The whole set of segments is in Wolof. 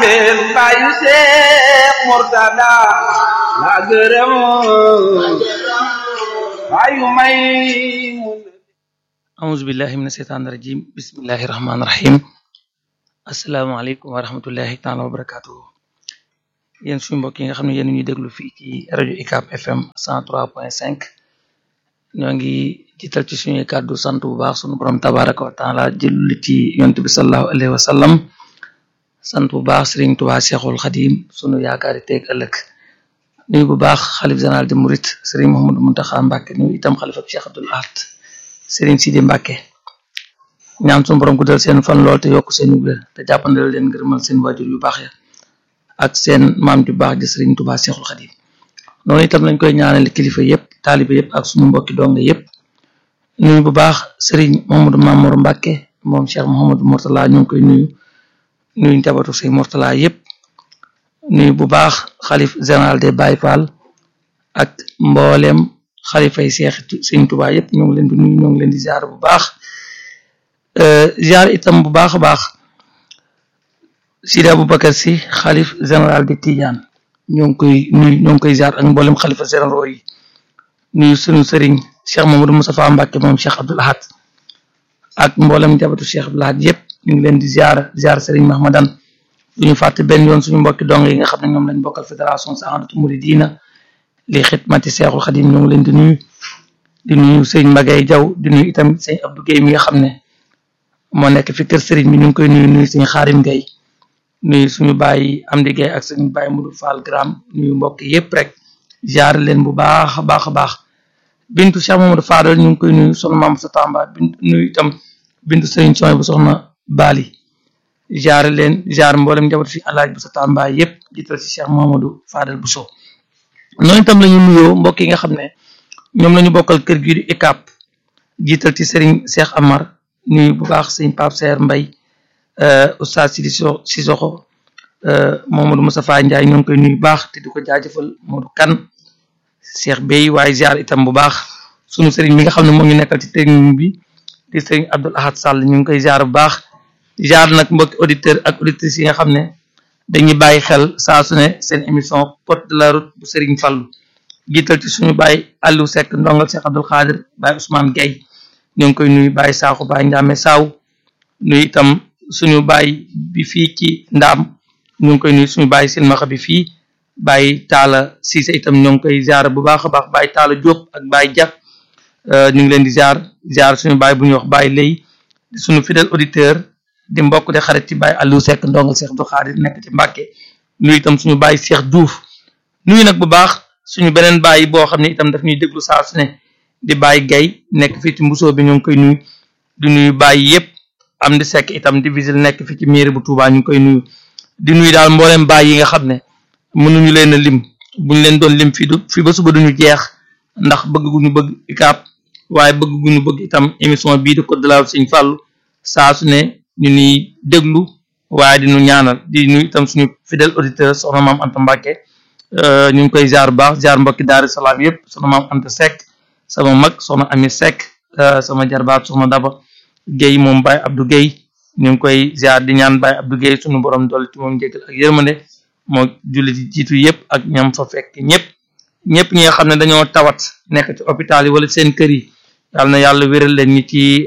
mbeen bàyyu Seex Murtada la gërëm bàyyu may auzu billahi mina sheytaani rajim bismillahi rahmaani rahim asalaamaaleykum wa rahmatullahi taala wa barakatuhu yéen suñu mbokk yi nga xam ne yéen ñuy déglu fii ci rajo UCAB FM 103.5 ñoo ngi jiital ci suñuy kàddu sant bu baax suñu borom tabaraka wa taala jëlli ci yonent bi sallallahu alayhi wa sallam sant bu baax Sëriñ Tuubaa Seexul Xadim sunu yaakaari teeg ëllëg nuyu bu baax xalif général de Mouride Sëriñ Mouhamadou Mountakha Mbacké nuyu itam xalifa Cheikh Abdoul Ahad Sëriñ Sidi Mbacké ñaan suñu borom guddal seen fan lool te yokk seen wér te jàppandal leen ngërëmal seen waajur yu baax ya ak seen maam ju baax di Sëriñ Tuubaa Seexul Xadim noonu itam lañ koy ñaanal kilifa yëpp taalibe yëpp ak suñu mbokki donga yëpp nuyu bu baax Sëriñ Mouhamadou Mamour Mbacké moom Cheikh Mouhamadou Mourtala ñu ngi koy nuyu nuyu njabootu Sëriñ Mourtala yëpp nuyu bu baax xalif général des Baye Fall ak mboolem xalifay Seex Sëriñ Tuubaa yëpp ñoo ngi leen di nuyu ñoo ngi leen di ziar bu baax ziar itam bu baax a baax Sidi Aboubacar si xalif général de Tidiane ñoo ngi koy nuyu ñoo ngi koy ziar ak mboolem xalifa généraux yi nuyu sunu sëriñ Cheikh Mamadou Moustapha Mbacké moom Cheikh Abdoul Ahad ak mboolem njabootu Cheikh Abdoul Ahad yëpp ñu ngi leen di ziar ziar sëriñ Mahmadan du ñu fàtte benn yoon suñu mbokki dong yi nga xam ne ñoom lañ bokkal fédération Saxaadatu Muridina li xidmati Seexul Xadim ñoo ngi leen di nuyu di nuyu sëñ Magay Jaw di nuyu itam sëñ Abdou Guèye mi nga xam ne moo nekk fi kër sëriñ bi ñu ngi koy nuyu nuyu sëñ Xaarim Guèye nuyu suñu bàyyi Amdi Guèye ak suñu bàyyi Mudu Fall Gram nuyu mbokk yépp rek jaar leen bu baax a baax a baax bintu Cheikh Mamadou Fadal ñu ngi koy nuyu soxna Maam sa Tamba bintu nuyu itam bintu sëriñ Soy bu soxna Bali jaar leen jaar mboolem njaboot fi alaaj bu sa Tamba yépp jiital ci Cheikh Mamadou Fadal bu so noonu itam la ñu nuyoo mbokk yi nga xam ne ñoom la ñu bokkal kër gi di UCAB jiital ci Serigne Cheikh Amar nuyu bu baax sëñ Pape Seer Mbay oustaz Sidi Sissoko Mamadou Moustapha Ndiaye ñoo ngi koy nuyu baax te di ko jaajëfal Modou Kan Cheikh Bey waaye ziar itam bu baax sunu Serigne bi nga xam ne moom ñu nekkal ci technique bi di Serigne Abdoul Ahad Sall ñu ngi koy ziar bu baax ziar nag mbokki auditeur ak auditrices yi nga xam ne dañuy bàyyi xel saa su ne seen émission porte de la route bu Serigne Fallou jiital ci suñu baay Aliou Seck ndongal Cheikh Abdoul Khadir baay Ousmane Gueye ñu ngi koy nuyu baay Sakho baay Ndiame Saw nuyu itam suñu baay bi fii ci Ndaam ñu ngi koy nuyu suñu baay Silmaxa bi fii baay Taala Cissé itam ñoo ngi koy ziar bu baax a baax baay Taala Diop ak baay Dia ñu ngi leen di ziar ziar suñu baay bu ñuy wax baay Lay suñu fidèle auditeur di mbokk de xarit ci baay Aliou Seck ndongal Cheikh Abdoul Khadir nekk ci Mbàkke nuyu itam suñu baay Cheikh Diouf nuyu nag bu baax suñu beneen bàyyi boo xam ne itam daf ñuy déglu saa su ne di bàyyi gay nekk fii ci mbusoo bi ñu ngi koy nuyu di nuyu bàyyi yëpp am di sekk itam di visile nekk fii ci mairie bu Touba ñu ngi koy nuyu di nuyu daal mbooleem bàyyi yi nga xam ne mënuñu leen a lim buñ leen doon lim fii du fii ba suba duñu jeex ndax bëgg gu ñu bëgg UCAB waaye bëgg gu ñu bëgg itam émission bii di Code de la route Sëñ Fallu saa su ne ñu ñuy déglu waaye di ñu ñaanal di nuyu itam suñu fidèle auditeur soxna maam Anta Mbàkke ñu ngi koy ziar bu baax ziar mbokki Daaru Salaam yëpp soxna maam Anta Seck sama mag soxna Ami Seck sama jarbaat soxna Daba Guèye moom Baye Abdou Guèye ñu ngi koy ziar di ñaan Baye Abdou Guèye suñu borom dolli ci moom njëkkal ak yërmande moo jullit yi jiitu yëpp ak ñam fa fekk ñëpp ñëpp ñi nga xam ne dañoo tawat nekk ci hôpital yi wala seen kër yi yàlla na yàlla wéral leen ñi ci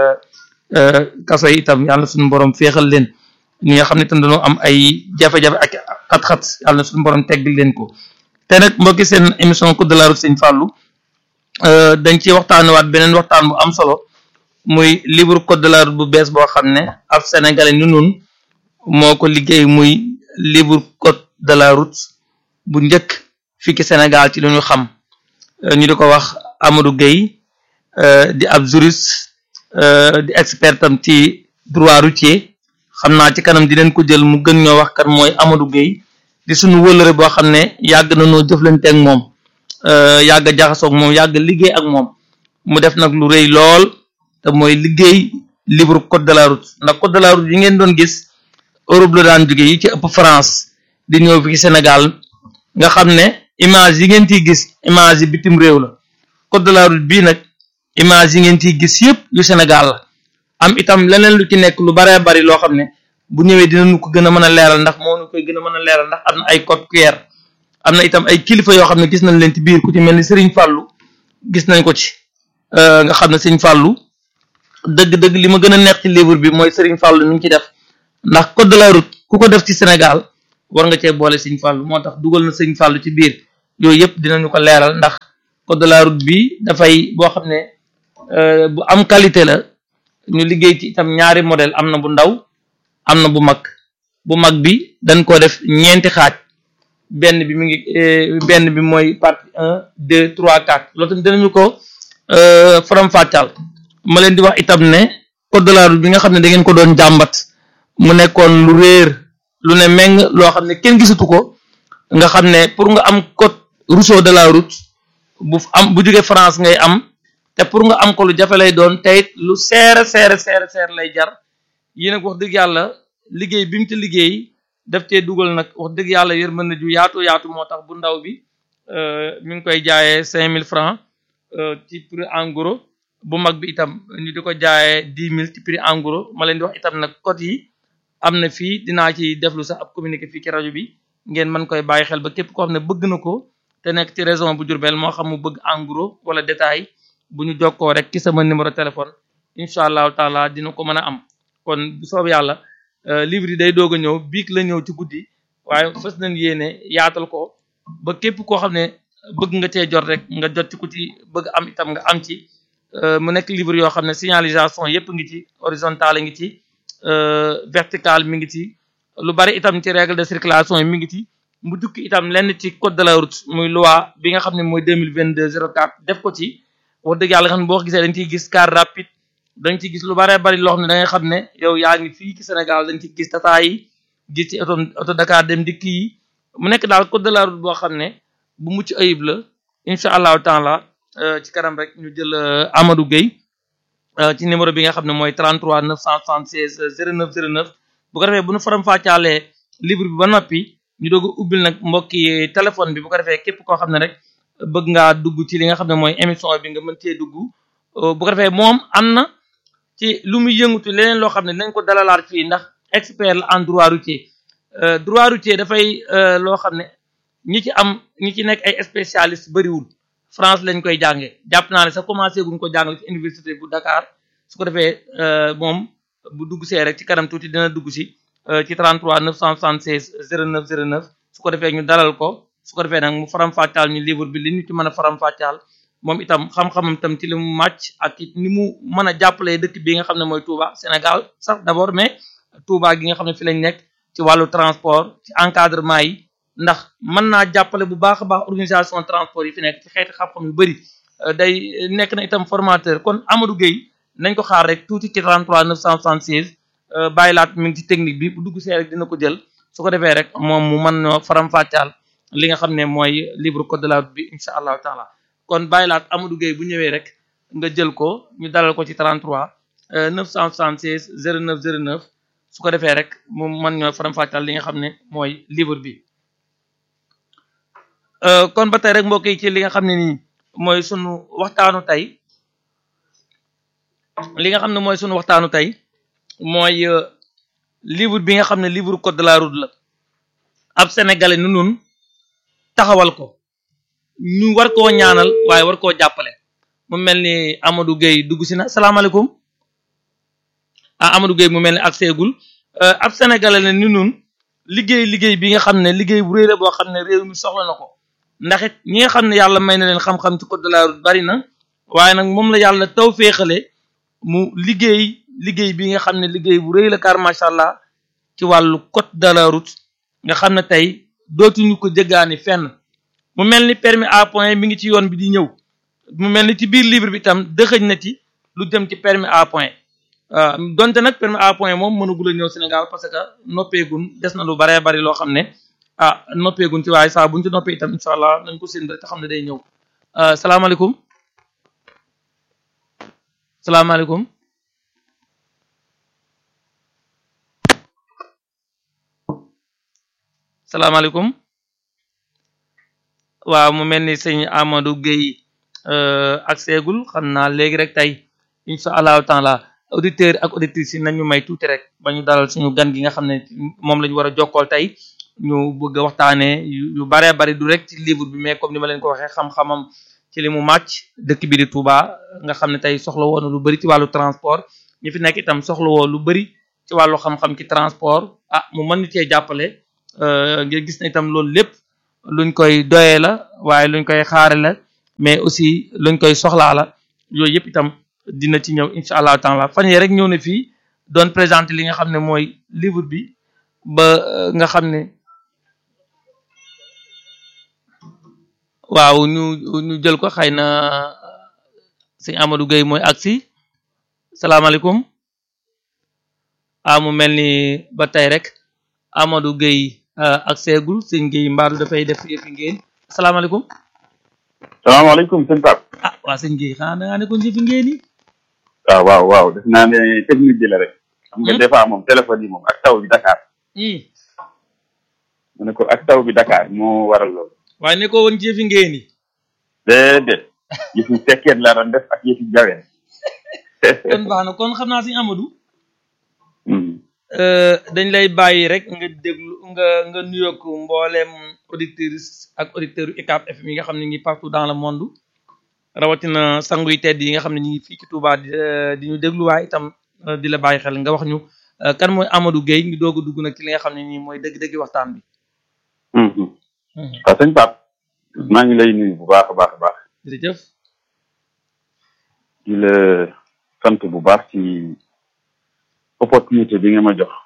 kaso yi itam yàlla suñu borom féexal leen ñi nga xam ne itam dañoo am ay jafe-jafe ak xat-xat yàlla na suñu borom teggil leen ko te nag mbokki seen émission Code de la route Sëñ Fallou dañ ci waxtaanewaat beneen waxtaan bu am solo muy livre Code de la route bu bees boo xam ne ab sénégalais ñu nun moo ko liggéey muy livre Code de la route bu njëkk fii ci Sénégal ci lu ñu xam ñu di ko wax Amadou Gueye di ab juriste di expert tam ci droit routier xam naa ci kanam dinañ ko jël mu gën ñoo wax kan mooy Amadou Gueye di suñu wëlëre boo xam ne yàgg na noo jëflante ak moom yàgg a jaxasoog moom yàgg liggéey ak moom mu def nag lu rëy lool te mooy liggéey livre code de la route ndax code de la route yi ngeen doon gis Europe la daan jóge yi ci ëpp France di ñëw fi Sénégal nga xam ne image yi ngeen ciy gis image yi bitim réew la code de la route bii nag image yi ngeen ciy gis yëpp yu Sénégal la am itam leneen lu ci nekk lu baree bari loo xam ne bu ñëwee dinañu ko gën a mën a leeral ndax moo ñu koy gën a mën a leeral ndax am na ay code QR am na itam ay kilifa yoo xam ne gis nañ leen ci biir ku ci mel ni Serigne Fallou gis nañ ko ci nga xam ne Serigne Fallou dëgg-dëgg li ma gën a neex ci livre bi mooy Serigne Fallou ni ñu ci def ndax code de la route ku ko def ci Sénégal war nga cee boole Serigne Fallou moo tax dugal na Serigne Fallou ci biir yooyu yëpp dinañu ko leeral ndax code de la route bi dafay boo xam ne bu am qualité la ñu liggéey ci itam ñaari modèle am na bu ndaw am na bu mag bu mag bi dañ ko def ñeenti xaaj benn bi mi ngi benn bi mooy partie un deux trois quatre loolu tamit dinañu ko faram fàccal ma leen di wax itam ne code de la route bi nga xam ne da ngeen ko doon jàmbat mu nekkoon lu réer lu ne meng loo xam ne kenn gisatu ko nga xam ne pour nga am code Rousseau de la route bu am bu jógee France ngay am te pour nga am ko lu jafe lay doon tey lu seere seere seere seere lay jar yi nag wax dëgg yàlla liggéey bi mu ci liggéey def cee dugal nag wax dëgg yàlla yërmande ju yaatu yaatu moo tax bu ndaw bi mi ngi koy jaayee cinq mille francs ci prix en gros bu mag bi itam ñu di ko jaayee dix mille ci prix en gros ma leen di wax itam nag code yi am na fii dinaa ci deflu sax ab communiqué fii ci rajo bi ngeen mën koy bàyyi xel ba képp koo xam ne bëgg na ko te nekk ci région bu Diourbel moo xam mu bëgg en gros wala détail bu ñu jokkoo rek ci sama numéro téléphone incha allahu taala dina ko mën a am kon bu soob yàlla livre yi day doog a ñëw biig la ñëw ci guddi waaye fës nañ yéene yaatal ko ba képp koo xam ne bëgg nga cee jot rek nga jot ci ku ci bëgg am itam nga am ci mu nekk livre yoo xam ne signalisation yépp ngi ci horizontale ngi ci vertical mi ngi ci lu bari itam ci règle de circulation yi mi ngi ci mu jukki itam lenn ci code de la route muy loi bi nga xam ne mooy deux mille vingt deux zéro quatre def ko ci wax dëgg yàlla nga xam ne boo gisee dañ ciy gis car rapide dañ ciy gis lu bare bari loo xam ne da ngay xam ne yow yaa ngi fii ci Sénégal dañ ciy gis tata yi gis ci auto auto Dakar dem dikk yi mu nekk daal code de la route boo xam ne bu mucc ayib la incha allahu taala ci kanam rek ñu jël Amadou Gueye ci numéro bi nga xam ne mooy 33 976 09 09 bu ko defee bu ñu faram fàccaalee livre bi ba noppi ñu doog a ubbil nag mbokki téléphone bi bu ko defee képp koo xam ne rek bëgg ngaa dugg ci li nga xam ne mooy émission bi nga mën cee dugg bu ko defee moom am na ci lu muy yëngutu leneen loo xam ne nañ ko dalalaat fii ndax expert la en droit routier droit routier dafay loo xam ne ñi ci am ñi ci nekk ay spécialiste bariwul France lañ koy jànge jàpp naa ne sax commencé guñ ko jàngale ci université bu Dakar su ko defee moom bu dugg see rek ci kanam tuuti dina dugg si ci 33 976 09 09 su ko defee ñu dalal ko su ko defee nag mu faram-fàccaal ñu livre bi li ñu ci mën a faram-fàccaal moom itam xam-xamam itam ci li mu màcc ak ni mu mën a jàppalee dëkk bi nga xam ne mooy Touba Sénégal sax d'abord mais Touba gi nga xam ne fi lañ nekk ci wàllu transport ci encadrement yi ndax mën naa jàppale bu baax a baax organisation transport yi fi nekk ci xeeti xam-xam yu bëri day nekk na itam formateur kon Amadou Gueye nañ ko xaar rek tuuti ci 33 976 bàyyi laat mi ngi ci technique bi bu dugg see rek dina ko jël su ko defee rek moom mu mën noo faram-fàccaal li nga xam ne mooy livre code de la route bi incha allahu taala kon bàyyi laat Amadou Gueye bu ñëwee rek nga jël ko ñu dalal ko ci 33 976 09 09 su ko defee rek mu mën ñoo faram-fàccaal li nga xam ne mooy livre bi kon ba tey rek mbokk yi ci li nga xam ne nii mooy sunu waxtaanu tey li nga xam ne mooy sunu waxtaanu tey mooy livre bi nga xam ne livre code de la route la ab sénégalais nu nun taxawal ko ñu war koo ñaanal waaye war koo jàppale mu mel ni Amadou Gueye dugg si na salaamaaleykum ah Amadou Gueye mu mel ni ak seegul ab sénégalais la ni nun liggéey liggéey bi nga xam ne liggéey bu réy la boo xam ne réew mi soxla na ko ndax it ñi nga xam ne yàlla may na leen xam-xam ci code de la route bari na waaye nag moom la yàlla taw féexale mu liggéey liggéey bi nga xam ne liggéey bu rëy la car macha allah ci wàllu code de la route nga xam ne tey dootuñu ko jëggaani fenn mu mel ni permis à point mi ngi ci yoon bi di ñëw mu mel ni ci biir livre bi tam dëxëñ na ci lu jëm ci permis à point donte nag permis à point moom mënagul a ñëw Sénégal parce que noppeegun des na lu baree bari loo xam ne ah noppeegun ci waaye saa buñ ci noppee itam incha allah nañ ko séen rek te xam ne day ñëw salaamaaleykum salaamaaleykum salaamaaleykum waaw mu mel ni sëñ Amadou Gueye ak seegul xam naa léegi rek tey incha allahu taala auditeurs ak auditrices yi nañu may tuuti rek ba ñu dalal suñu gan gi nga xam ne moom la ñu war a jokkool tey ñu bëgg a waxtaanee yu baree bari du rek ci livre bi mais comme ni ma leen ko waxee xam-xamam ci li mu màcc dëkk bi di Touba nga xam ne tey soxla woon lu bari ci wàllu transport ñi fi nekk itam soxla woon lu bari ci wàllu xam-xam ci transport ah mu mën ni cee jàppale ngir gis na itam loolu lépp luñ koy doyee la waaye luñ koy xaare la mais aussi luñ koy soxlaa la yooyu yëpp itam dina ci ñëw incha allahu taala fan yee rek ñëw na fii doon présenter li nga xam ne mooy livre bi ba nga xam ne waaw ñu ñu jël ko xëy na sëñ Amadou Gueye mooy agsi salaamaaleykum ah mu mel ni ba tey rek Amadou Gueye ak seegul sëñ Gueye mbaaru dafay def yëfi ngeen salaamaaleykum salaamaaleykum sëñ Pape. ah waa sëñ Gueye xanaa da ngaa nekkoon yëfi ngeen yi. waaw waaw waaw def naa ne technique bi la rek. xam nga des fois moom téléphone yi moom ak taw bi Dakar. mu ne ko ak taw bi Dakar moo waral loolu. waaye ne ko woon yëfi ngeen yi. déedéet yëfi sekkeet la doon def ak yëfi jaween. kon baax na kon xam naa sëñ Amadou. dañ lay bàyyi rek nga déglu nga nga nuyoog mboolem auditeurs ak auditeurs yu UCAB FM yi nga xam ne ngi partout dans le monde rawatina sangu yu tedd yi nga xam ne ñu ngi fii ci Touba di ñu déglu waaye itam di la bàyyi xel nga wax ñu kan mooy Amadou Gueye ñu doog a dugg nag ci li nga xam ne nii mooy dëgg-dëgg waxtaan bi. waaw sëñ Pape maa ngi lay nuyu bu baax a baax a baax. jërëjëf. di la sant bu baax ci. opportunité bi nga ma jox.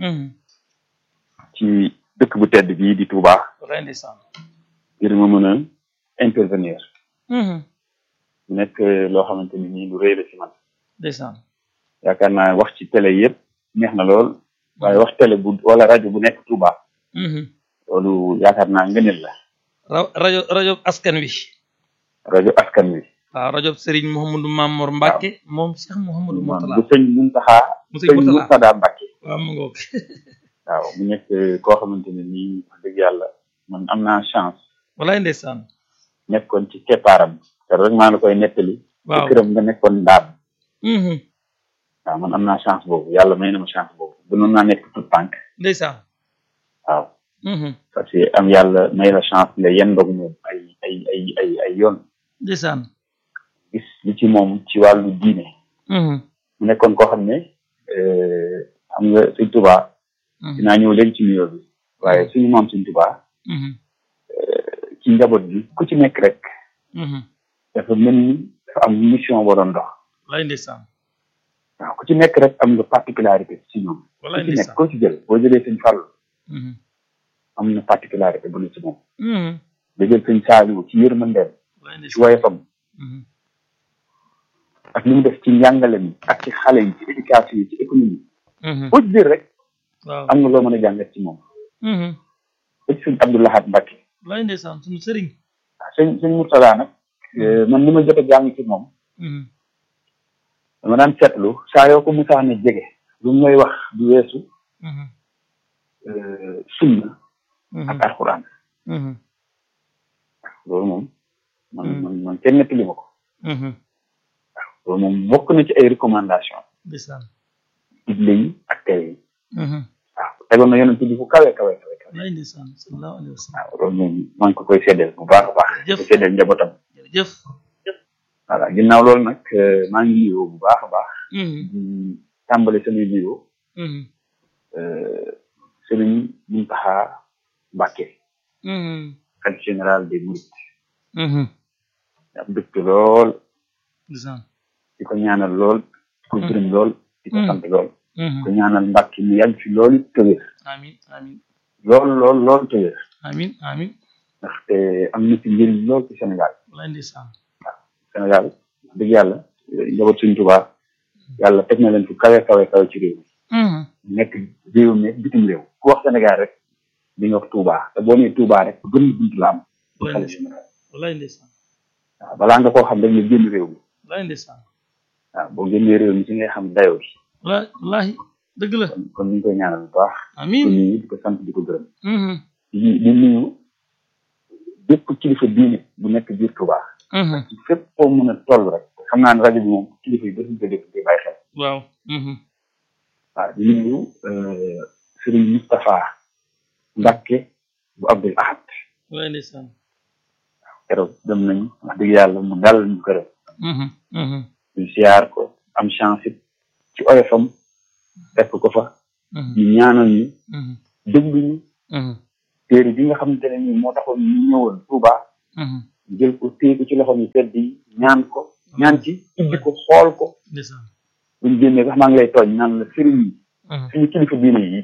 ci dëkk bu tedd bii di Touba. ngir ma mën a intervenir. nekk loo xamante ni nii lu rëy la ci man. ndeysaan. yaakaar naa wax ci télé yëpp neex na lool. waaye wax télé bu wala rajo bu nekk Touba. loolu yaakaar naa ngëneel la. rajo rajo askan wi. rajo askan wi. waaw rajo Serigne Mouhamadou Mamour Mbacke moom Cheikh Mouhamadou Mourtala bu sëñ Muntaxa mu sëñ Mourtala Murtada Mbacke waaw mu ngoog waaw mu nekk koo xamante ne nii wax dëgg yàlla man am naa chance walaay ndeysaan nekkoon ci keppaaram te rek maa la koy nettali waaw këram nga nekkoon ndaam waaw man am naa chance boobu yàlla may na ma chance boobu gënoon naa nekk tout tànk ndeysaan waaw parce que am yàlla may la chance nga yendoog moom ay ay ay ay ay yoon ndeysaan gis li ci moom ci wàllu diine mu nekkoon koo xam ne xam nga sëñ Tuba dinaa ñëw léegi ci nuyoo bi waaye suñu moom sëñ Tuba ci njaboot bi ku ci nekk rek dafa mel ni dafa am mission boo doon dox walaay ndeysaan waaw ku ci nekk rek am nga particularité ci ñoom ku walaay ci nekk ndeysaan koo ci jël boo jëlee sëñ Fàllu am na particularité bu ne ci moom da jël sëñ Saaliwu ci yërmandeem walaay ci ndeysaan woyofam ak li mu def ci njàngale mi ak ci xale yi ci éducation yi ci économie boo ci jël rek waaw am nga loo mën a jàngat ci moom ba ci sëñ Abdou Lahad Mbacke walaay ndeysaan suñu sëriñ waaw sëñ sëñ Murtada nag man li ma jot a jàng ci moom dama daan seetlu saa yoo ko musaane jege lu mu lay wax du weesu sunna ak alxuraan loolu moom man man man kenn nettali ma ko loolu moom bokk na ci ay recommandation ndeysaan digle yi ak tere yi waaw tegoon na yonent bi fu kawe kawe kawe kawe walaay ndeysaan sallallahu alayhi wa sallam waaw loolu moom maa ngi ko koy seddeel bu baax a baax Jëf. ko seddeel njabootam jërëjëf voilà ginnaaw loolu nag euh, maa ngi nuyoo bu baax a baax di tàmbale samay nuyoo euh, Sëriñ Muntaxa Mbàkke xalifa général des Mourides am dëkk lool ndeysaan di ko ñaanal lool di ko gërëm lool di ko Mm. sant lool di ko ñaanal Mbàkke mu yàgg fi lool te wér amin amin lool lool lool te wér amin amin ndaxte am na ci njëriñ lool ci Sénégal walaay ndeysaan Sénégal wax dëgg yàlla njaboot suñ Tuubaa yàlla teg na leen fu kawe kawe kawe ci réew mi nekk réew mi bitim réew ku wax Sénégal rek di nga wax Touba te boo nee Touba rek gën bunt la am ci xale général walaay ndeysaan waaw balaa nga koo xam rek nga génn réew mi walaay ndeysaan waaw boo génnee réew mi ci ngay xam dayoo bi walaay wallaahi dëgg la kon kon ñu ngi koy ñaanal bu baax di ko amin nuyu di ko sant di ko gërëm di di nuyu bépp kilifa diine bu nekk biir Touba ci fépp foo mën a toll rek xam naa ne rajo bi moom kilifa yi bëri ko dégg di bàyyi xel waaw waaw di nuyu Serigne Moustapha Mbacke bu Abdul Ahad waay ndeysaan keroog dem nañu wax dëgg yàlla mu dalal ñu këram ñu siyaar ko am chance it ci oyofam fekk ko fa ñu ñaanal ñu déglu ñu téere bi nga xamante ne nii moo taxoon ñu ñëwoon Touba jël ko téye ko ci loxo ñu tedd yi ñaan ko ñaan ci ibbi ko xool ko ndeysaan buñ génnee sax maa ngi lay tooñ naan la sëriñ yi suñu kilifa diine yi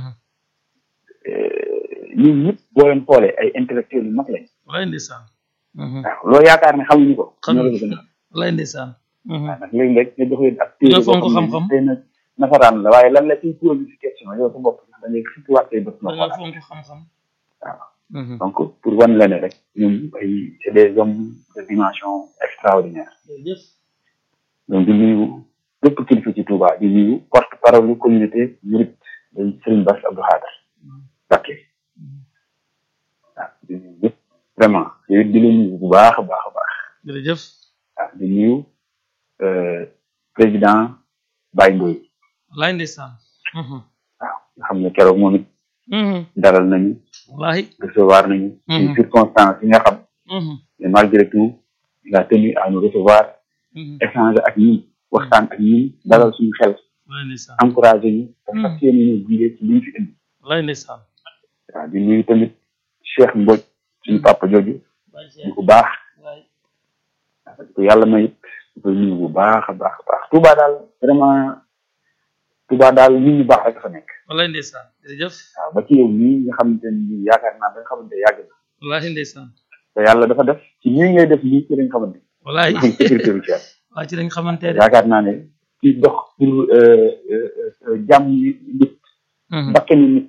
ñun ñëpp boo leen xoolee ay intellectuels yu mag lañ wallaay ndeysaan waaw loolu yaakaar ne xamuñu ko ñoo la ko gën a wallaay ndeysaan waaw nag léegi-léeg nga jox leen ak téere nga fonk boo xam xam-xam ne tey nag nasaraan la waaye lan la ciy posé ci question yow sa bopp da ngay xippi waat say bët da nga nga xoolaat fonk xam-xam waaw donc pour wan la ne rek ñun ay c'est des hommes de dimension extraordinaire jërëjëf donc di nuyu lépp kilifa ci Touba di nuyu porte parole lu communauté murit day Serigne Bass Abdou Khadre Mbacké waaw di nuyu ñëpp vraiment yow it di la nuyu bu baax a baax a baax jërëjëf waaw di nuyu euh, président Baye Ndoye wallaay ndeysaan waaw nga xam ne keroog moom it dalal nañu wallaay recevoir nañu ci Mhm. circonstances yi nga xam mais malgré tout il a tenu à nous recevoir échanger ak ñun waxtaan ak ñun dalal suñu xel wallaay ndeysaan encouragé ñu te Mhm. fas yéene ñu gunge ci liñ fi indi wallaay ndeysaan waaw di nuyu tamit Cheikh Mbodj suñu papa jooju wallaay di ko baax wallaay parce que yàlla may it di koy nuyu bu baax a baax a baax Touba daal vraiment Touba daal nit ñu baax rek fa nekk wallaay ndeysaan jërëjëf waaw ba ci yow nii nga xamante ne nii yaakaar naa ba nga xamante ne yàgg na wallaay ndeysaan te yàlla dafa def ci lii ngay def lii ci lañ xamante wallaay ne sécurité routière waa ci lañ xamante de yaakaar naa ne ci dox pour euh, euh, euh, jàmm yi nit bakkani nit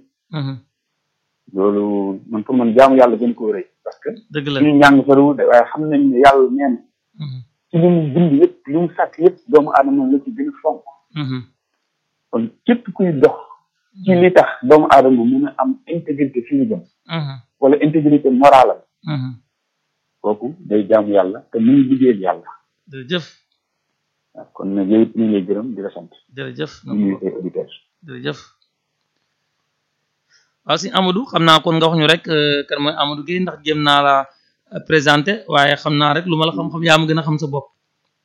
loolu man pour man jaamu yàlla gën koo rëy parce que dëgg la suñu njàng soriwul de waaye xam nañ ne yàlla neen ci li mu bind yëpp li mu sàkk yëpp doomu aadama la ci gën a fonk kon képp kuy dox ci li tax doomu aadama mën a am intégrité fi mu jëm wala intégrité morale am kooku day jaamu yàlla te mu ngi liggéeyal yàlla jërëjëf waaw kon nag yow it ñu ngi lay gërëm di la sant jërëjëf di nuyu say auditeurs jërëjëf waaw si Amadou xam naa kon nga wax ñu rek euh, kan mooy Amadou Gueye ndax jéem naa la euh, présenté waaye xam naa rek lu ma la xam-xam yaa ma gën a xam sa bopp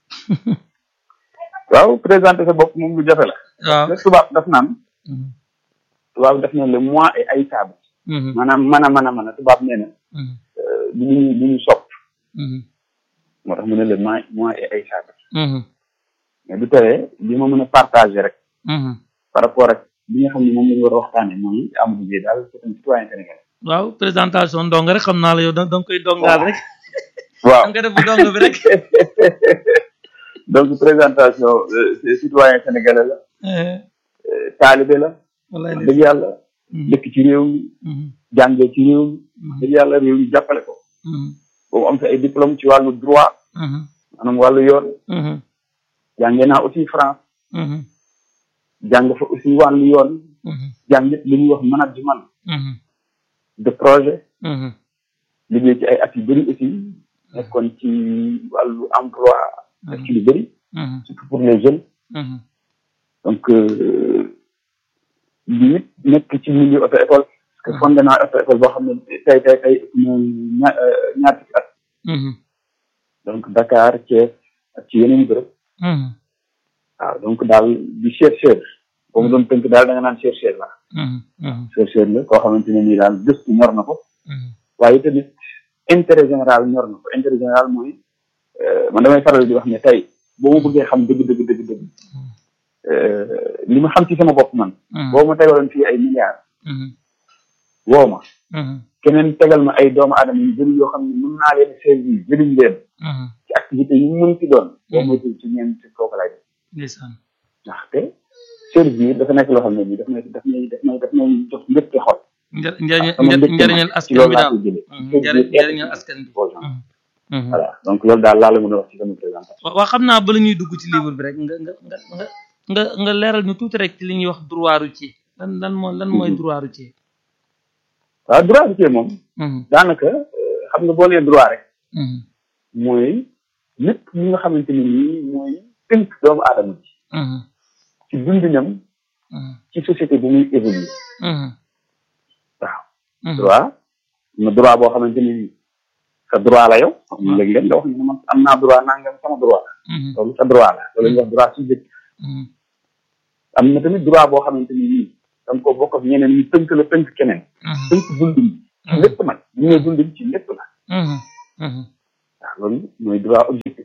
waaw présenté sa bopp moom lu jafe la waaw le tubaab daf naan Mhm. tubaab daf ne le mois et ay saabu Mhm. maanaam mën a mën a mën a tubaab nee na Mhm. du ñu du ñu sopp Mhm. moo tax mu ne le mois mois et ay saabu Mhm. mais du tere li ma mën a partagé rek Mhm. par rapport ak li nga xam ne moom la ñu war a waxtaane mooy Amadou Gueye daal c'est un citoyen sénégalais waaw présentation dong rek xam naa la yow da da nga koy dongaal rek waaw da nga def bu dong bi rek donc présentation euh, citoyen sénégalais la Eh, euh, taalibe la wallaay wax dëgg yàlla Mhm. dëkk ci réew mi Mhm. jàngee ci réew mi wax Mhm. dëgg yàlla réew mi jàppale ko Mhm. boobu am sa ay diplôme ci wàllu droit Mhm. maanaam wàllu yoon Mhm. jàngee naa aussi France Mhm. jàng fa aussi wàllu yoon Mhm. jàng it li ñuy wax management Mhm. de projet Mhm. liggéey ci ay at yu bëri aussi nekkoon ci wàllu emploi def ci lu bëri Mhm. surtout pour les jeunes Mhm. donc li it nekk ci milieu auto école parce que fondé naa auto école boo xam ne tey tey tey ëpp na ña- euh, ñaar fukki at Mhm. donc Dakar Thiès ak ci yeneen bërëb Mhm. waaw donc daal di chercheur boo mu doon tënk daal da nga naan chercheur la Mhm. Mhm. chercheur la koo xamante ne nii daal gëstu ñor na ko Mhm. waaye tamit intérêt général ñor na ko intérêt général mooy euh, man damay faral di wax ne tey boo ma bëggee xam dëgg dëgg dëgg dëgg euh, li ma xam ci sama bopp man Mhm. boo ma tegaloon fii ay milliards Mhm. woo ma Mhm. keneen tegal ma ay doomu aadama yu bëri yoo xam ne mën naa leen servir jëriñ leen Mhm. ci activité yu mu mën ci doon boo Mhm. moytuwul ci ñeent ci kooku lay def ndeysaan ndaxte servir dafa nekk loo xam ne nii daf may daf may daf may daf may jox mbégte xol Njar- njariñ sama mbégte njariñal man ci askan loolu bi laa daal koy jëlee Mhm. Servir njariñ être njariñal askan bi aux gens. Mhm. Mhm. voilà donc loolu daal laa la mën a wax ci sama présentation wa- waa xam naa bala ñuy dugg ci livre bi rek nga nga nga nga nga nga leeral ñu tuuti rek ci li ñuy wax droit routier lan lan mooy lan mooy Mhm. droit routier waaw droit routier moom Mhm. daanaka euh, xam nga boo nee droit rek Mhm. mooy lépp li nga xamante ne nii mooy tënk doomu aadama bi Mhm. ci dundinam ci société bi muy évoluer waaw droit am na droit boo xamante ni sa droit la yow xam léeg-léeg nga wax ne man am naa droit nangam sama droit loolu sa droit la loolu ñuy wax droit subjectif am na tamit droit boo xamante ni nii da nga ko bokk ak ñeneen ñu tënk la tënk keneen tënk dundin ci lépp nag ñu ne dundin ci lépp la waaw loolu mooy droit objectif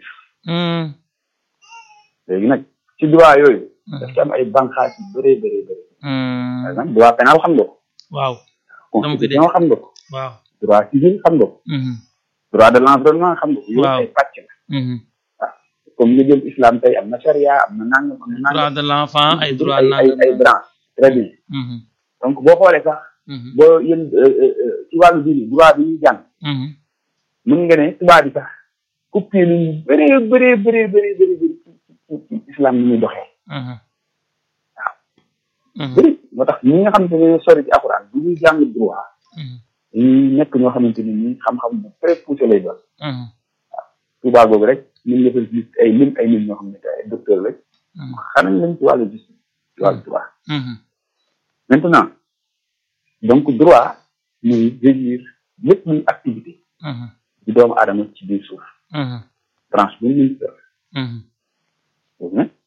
léegi nag ci droit yooyu daf ci am ay banqaas yu bëree bëree bëri par exemple droit pénal xam nga ko waaw constitution xam nga ko waaw droit civil xam nga ko droit de l'environnement xam nga ko yooyu ay pàcc la waaw comme nga jël islam tey am na charia am na nangam am na nangam droit de l'enfant ay droit ay ay ay branche très bien donc boo xoolee sax boo yéen ci wàllu diine droit bi ñuy jàng mën nga ne tubaab bi sax coupé nañu bëree bëree bëree bëree bëri bëri ci islam ni muy doxee waaw bëri moo tax ñi nga xamante ne sori ci alxuraan bu ñuy jàng droit dañuy nekk ñoo xamante ni ñi xam-xam bu très poussé lay doon waaw tubaab boobu rek mën nga fa gis ay lim ay lim ñoo xam ne ay docteur rek xanañ lañ ci wàllu justice ci wàllu droit maintenant donc droit muy régir lépp luy activité ci doomu aadama ci biir suuf branche bu ñu mën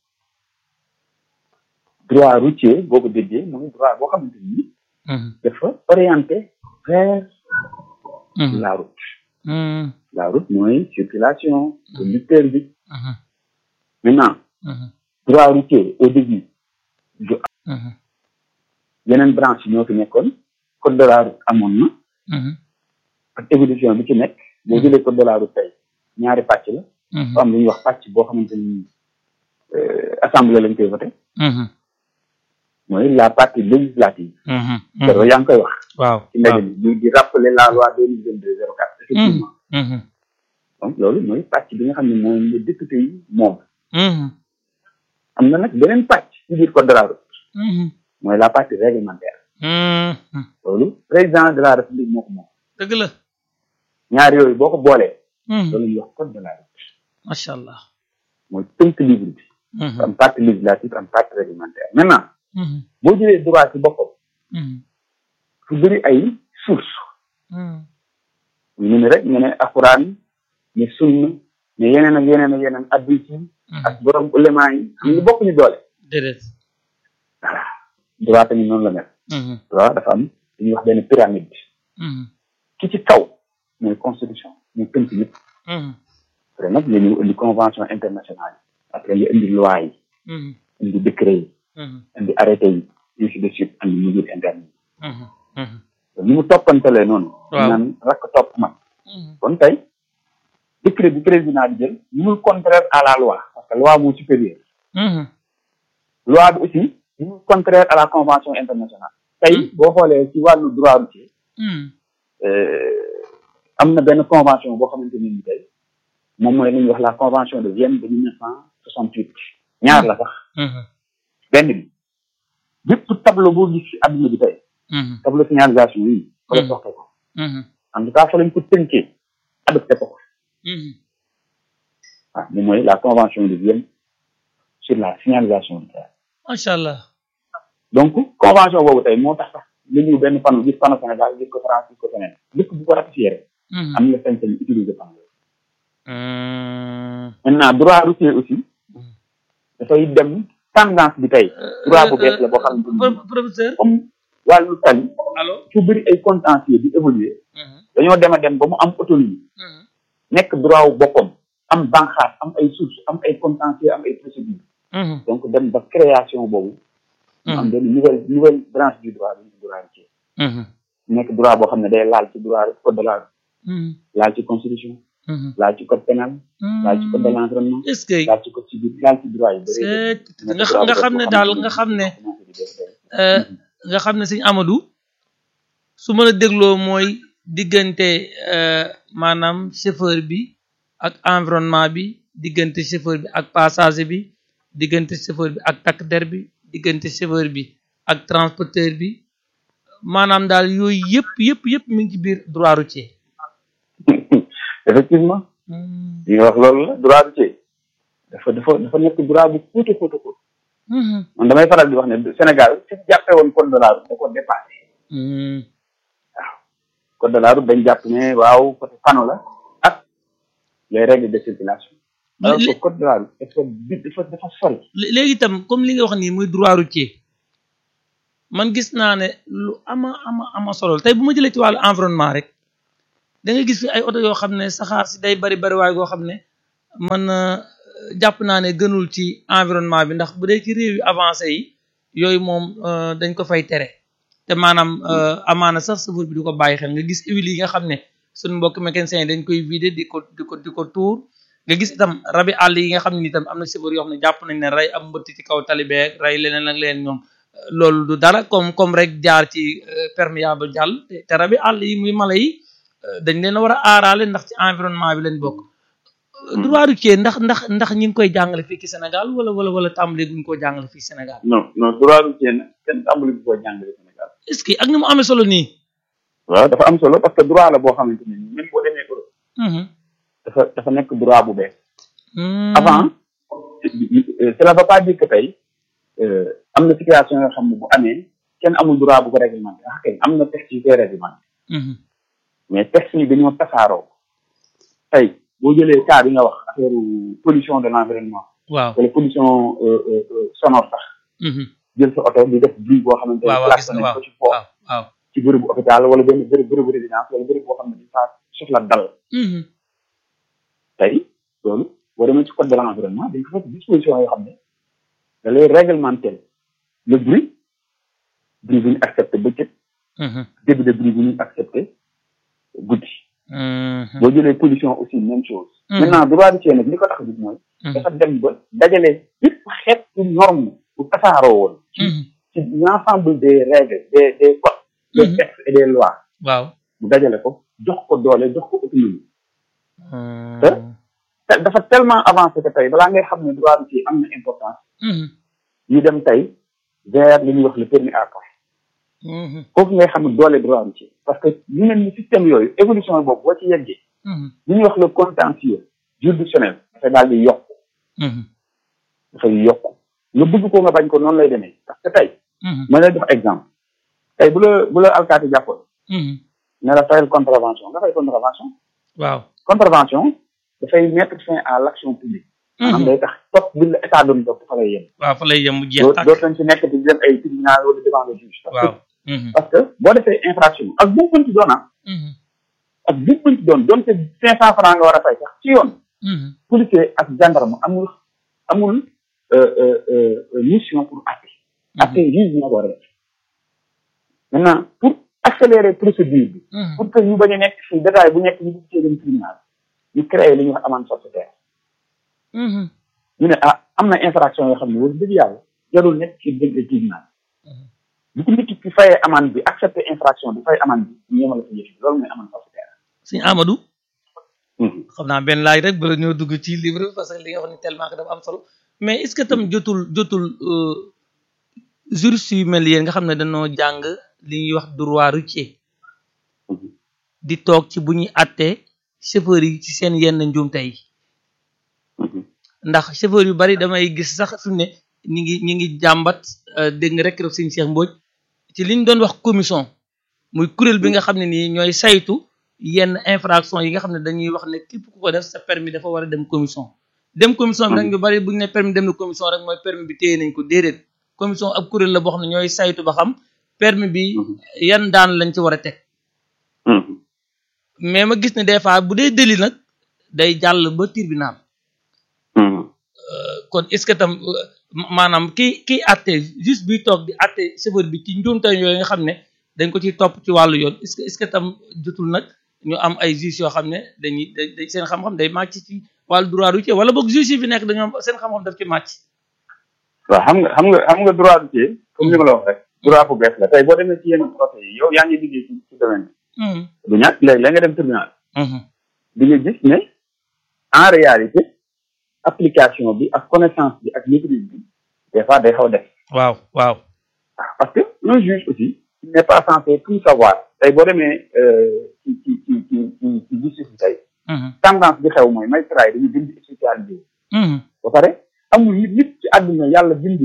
droit routier boo ko déggee mooy droit boo xamante ni dafa orienté vers la route la route mooy circulation conducteur bi maintenant droit routier au début du yeneen branche ñoo fi nekkoon code de la route amoon na ak évolution bi ci nekk boo jëlee code de la route tey ñaari pàcc la fa am lu ñuy wax pàcc boo xamante ni assemblée lañ koy voté mooy la partie législative daro yaa ngi koy wax waaw ci ndaje bi muy di rappeler la loi deux mille vingt deux zéro quatre effectivement donc loolu mooy pàcc bi nga xam ne mooy le député yi moom am na nag beneen pàcc ci biir code de la route mooy la partie réglementaire loolu président de la république moo ko moom dëgg la ñaar yooyu boo ko boolee loolu ñuy wax code de la route macha allah mooy tënk livre bi am partie législative am partie réglementaire maintenant boo jëlee droit ci boppam fu bëri ay source ñu ne rek ñu ne alxuraan ne sunna ne yeneen ak yeneen ak yeneen addis yi ak borom ulemaa yi xam nga bokk ñu doole déedéet voilà droit tamit noonu la mel droit dafa am dañuy wax benn pyramide ki ci kaw mooy constitution mooy tënk yëpp après nag nga ñëw indi convention internationale yi après nga indi loi yi indi décret yi indi arrêté yi ainsi de suite andi mesure interne yi ni mu toppantelee noonu naan rakk topp mag kon tey décret bi président di jël mënul contraire à la loi parce que loi moo supérieur loi bi aussi mënul contraire à la convention internationale tey boo xoolee ci wàllu droit routier am na benn convention boo xamante ne ni tey moom mooy li ñuy wax la convention de Vienne de mille neuf cent soixante huit ñaar la sax benn bi bépp tableau boo gis ci adduna bi tey tableau signalisation yi fa la soxla ko en tout cas fa lañ ko tënkee adopté ko waaw moom mooy la convention de Vienne sur la signalisation routière macha allah donc convention boobu tey moo tax sax nga ñëw benn panneau gis panneau Sénégal gis ko France gis ko feneen dëkk bu ko ratifié rek am nga sañ-sañ utiliser panneau maintenant droit routier aussi dafay dem tendance bi tey droit bu bees la boo xam ne professeur comme wàllu tali allo fu bëri ay contentieux di évoluer dañoo dem a dem ba mu am autonomie nekk droit wu boppam am banqaas am ay source am ay contentieux am ay procédure donc dem ba création boobu am benn nouvelle nouvelle branche du droit bi droit routier nekk droit boo xam ne day laal ci droit code de la laal ci constitution laal ci code pénal laal ci code de l'environnement est-ce que laal ci code civil laal ci droit yu bëri nga nga xam ne daal nga xam ne nga xam ne sëñ Amadou su ma la dégloo mooy diggante maanaam chauffeur bi ak environnement bi diggante chauffeur bi ak passager bi diggante chauffeur bi ak takk der bi diggante chauffeur bi ak transporteur bi maanaam daal yooyu yëpp yëpp yëpp mi ngi ci biir droit routier effectivement li nga wax loolu la droit routier dafa dafa dafa nekk droit bu xuutu xuutu xuut man damay faral di wax ne Sénégal fi jàppee woon code de la route da ko dépassé waaw code de la route dañ jàpp ne waaw côté panneau la ak les règles de circulation alors que code de la route dafa dafa dafa sori léegi itam comme li nga wax nii muy droit routier man gis naa ne lu ama ama ama solo tey bu ma jëlee ci wàllu environnement rek da nga gis fi ay oto yoo xam ne saxaar si day bari bari waaye goo xam ne man jàpp naa ne gënul ci environnement bi ndax bu dee ci réew yu avancé yi yooyu moom dañ ko fay tere te maanaam amaana sax safar bi du ko bàyyi xel nga gis huile yi nga xam ne suñu mbokk mécanicien yi dañ koy vider di ko di ko di ko tuur nga gis itam rabi àll yi nga xam ne itam am na safar yoo xam ne jàpp nañ ne rey am mbëtt ci kaw talibeeg rey leneen ak leneen ñoom loolu du dara comme comme rek jaar ci perméable jàll te rabi àll yi muy mala yi dañ leen a war a aaraale ndax ci environnement bi lañ bokk droit routier ndax ndax ndax ñi ngi koy jàngale fii ci Sénégal wala wala wala tàmbali guñ koo jàngale fii Sénégal non non droit routier nag kenn tàmbali bu ko jàngale Sénégal est-ce que ak ni mu amee solo nii waaw dafa am solo parce que droit la boo xamante ne nii même boo demee Europe dafa dafa nekk droit bu bees avant cela veut pas dire que tey am na situation yoo xam ne bu amee kenn amul droit bu ko réglementé ah kay am na texte yu koy réglementé mais texte yi dañoo tasaaroo tey boo jëlee cas bi nga wax affaire pollution de l'environnement waaw wala pollution sonore sax jël sa oto di def bruit boo xamante ne placé nañ ko ci foofu waaw ci bërëbu hôpital wala benn bërëb bërëbu résidence wala bërëb boo xam ne di faa soxla dal tey loolu boo demee ci code de l'environnement dañ ko fekk disposition yoo xam ne da lay réglementer le bruit bruit bu ñu accepté bëccëg début de bruit bu ñu accepté guddi boo jëlee pollution aussi même chose maintenant droit routier nag li ko tax a jóg mooy dafa dem ba dajale yëpp xeetu norme bu tasaaroo woon ci ci l'ensemble des règles des des codes des textes et des lois waaw mu dajale ko jox ko doole jox ko autonomie te dafa tellement avancé que tey balaa ngay xam ne droit routier am na importance ñu dem tey vers li ñuy wax le permis à point foofu ngay xam ne doole droit routier parce que ñu mel ni système yooyu évolution boobu boo ci yeggee li ñuy wax le contentieux juridictionnel dafay daal di yokk dafay yokk nga bëgg ko nga bañ ko noonu lay demee parce que tey ma lay def exemple tey bu la bu la alkaati jàppoon ne la fayal contravention nga fay contravention waaw contravention dafay mettre fin à l'action publique maanaam day tax topp bi la état doon topp fa lay yem waaw fa lay yem mu jeex tàkk dootu lañ ci nekk di dem ay tribunal wala devant le juge waaw parce que boo defee infraction ak bu mu mënti doon ak bu mu mënti doon doonte cinq cent francs nga war a fay sax ci yoon policier ak gendarme amul amul mission pour atte atte juge bi nga ko war a def maintenant pour accélérer procédure bi pour que ñu bañ a nekk fii détail bu nekk ñu bugg cee dem tribunal ñu créé li ñuy wax amende forfaitaire ñu ne ah am na infraction yoo xam ne wax dëgg yàlla jarul nekk ci dem tribunal bu ko nit ki fayee amende bi accepté infraction bi fay amende bi ñu yemal ko yëf loolu mooy amende forfaitaire sëñ Amadou xam naa benn laaj rek bala ñoo dugg ci livre parce que li nga wax ni tellement que dafa am solo mais est-ce que tam jotul jotul juriste yu mel yéen nga xam ne dañoo jàng li ñuy wax droit routier di toog ci bu ñuy attee chauffeur yi ci seen yenn njuumte yi ndax chauffeur yu bari damay gis sax fi mu ne ñi ngi ñi ngi jàmbat dégg nga rek rek sëñ Cheikh Mbodj ci li ñu doon wax commission muy kuréel bi nga xam ne nii ñooy saytu yenn infraction yi nga xam ne dañuy wax ne képp ku ko def sa permis dafa war a dem commission dem commission bi nag ñu bari bu ñu ne permis dem na commission rek mooy permis bi téye nañ ko déedéet commission ab kuréel la boo xam ne ñooy saytu ba xam permis bi yan daan lañ ci war a teg mais ma gis ne des fois bu dee délit nag day jàll ba tribunal kon est-ce que tam maanaam kii kii atte juste biy toog di atte chauffeur bi ci njuumte yooyu nga xam ne dañ ko ciy topp ci wàllu yoon est-ce que est-ce que tam jotul nag ñu am ay juges yoo xam ne dañuy da seen xam-xam day màcc ci wàllu droit routier wala boog juges yi fi nekk dañoo seen xam-xam daf ci màcc. waaw xam nga xam nga xam nga droit routier comme ni ma la wax rek droit bu bees la tey boo demee ci yenn procès yi yow yaa ngi liggéey ci ci domaine bi. du ñàkk léegi la nga dem tribunal. di nga gis ne en réalité application bi ak connaissance bi ak maîtrise bi des fois day xaw def. waaw waaw. parce que un juge aussi il n'est pas censé tout savoir tey boo demee ci ci ci ci ci ci justice bi tey. tendance bi xew mooy magistrat yi dañuy bind spécialisé. ba pare amul nit nit ci àdduna yàlla bind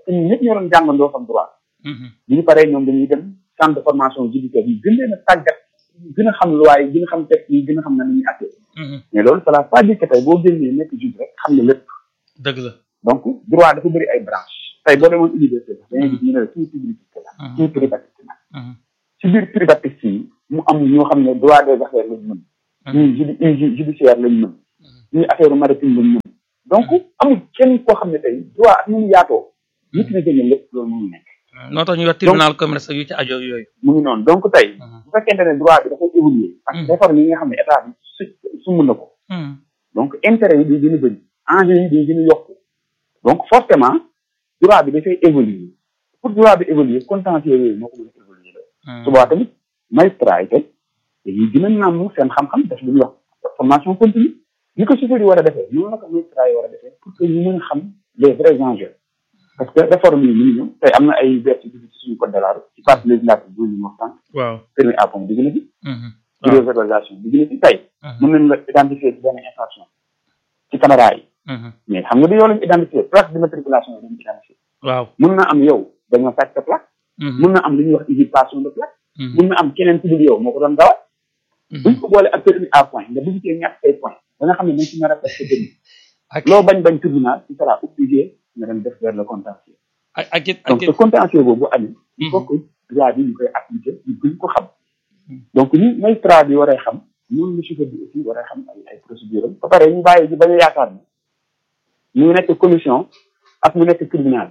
que ñun ñëpp ñoo doon jàngandoo xam droit bi ñu paree ñoom dañuy dem centre de formation judiciaire yi gën leen a tàggat gën a xam loi yi gën a xam texte yi gën a xam na ñuy attee mais loolu cela pas dire que tey boo génnee nekk juge rek xam nga lépp dëgg la donc droit dafa bëri ay branche tey boo demoon université sax dañuy gis ñu ne la kii publicité la kii privatiste la ci biir privatiste yi mu am ñoo xam ne droit des affaires lañ mën ñii judi judiciaire lañ mën ñii affaire maritime lañ mën donc amul kenn koo xam ne tey droit ak nu mu yaatoo maîtriser nga lépp loolu mënu nekk noo tax ñu wax tribunal commerce yu ci ajo yooyu mu ngi noonu donc tey bu fekkente ne droit bi dafay évoluer ak réforme yi nga xam ne état bi su sumb na ko donc intérêt yi day gën a bëri enjeu yi day gën a yokku donc forcément droit bi dafay évoluer pour droit bi évoluer contentieux yooyu moo ko mën a évoluer la subaa tamit magistrat yi tey dañuy gën a nàmm seen xam-xam def lu ñuy wax formation continue ni ko chauffeur yi war a defee noonu la ko magistrat yi war a defee pour que ñu mën a xam les vrais enjeux parce que réforme yi ñu ngi ñëw tey am na ay vertu ci suñu code de la route ci partie législative bu ñu waxtaan waaw permis à point digg na fi réverbération digg na fi tey mën nañ la identifier ci benn infraction ci caméra yi mais xam nga du yow lañu identifier plaque d'immatriculation yi dañu identifier waaw mën na am yow dañoo sàcc sa plaque mën na am lu ñuy wax usurpation de plaque mën na am keneen ku dul yow moo ko doon dawal buñ ko boole ak permis à point nga bëgg cee ñàkk say point da nga xam ne dañ ci nar a presque dënn loo bañ bañ tribunal ci sera obligé nga dem def vers le contentieux ak ak it donc ce contentieux boobu amee il faut que droit bi ñu koy appliquer ñu gën ko xam donc ni magistrat bi waree xam noonu la chauffeur bi aussi waree xam ay ay procédure am ba pare ñu bàyyi ji bañ a yaakaar ne mu nekk commission ak mu nekk tribunal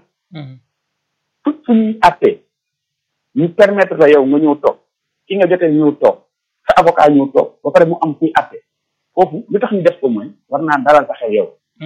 tout fu ñuy attee ñu permettre la yow nga ñëw toog ki nga jotee ñëw toog sa avocat ñëw toog ba pare mu am kuy atte foofu lu tax ñu def ko mooy war naa dalal sa xel yow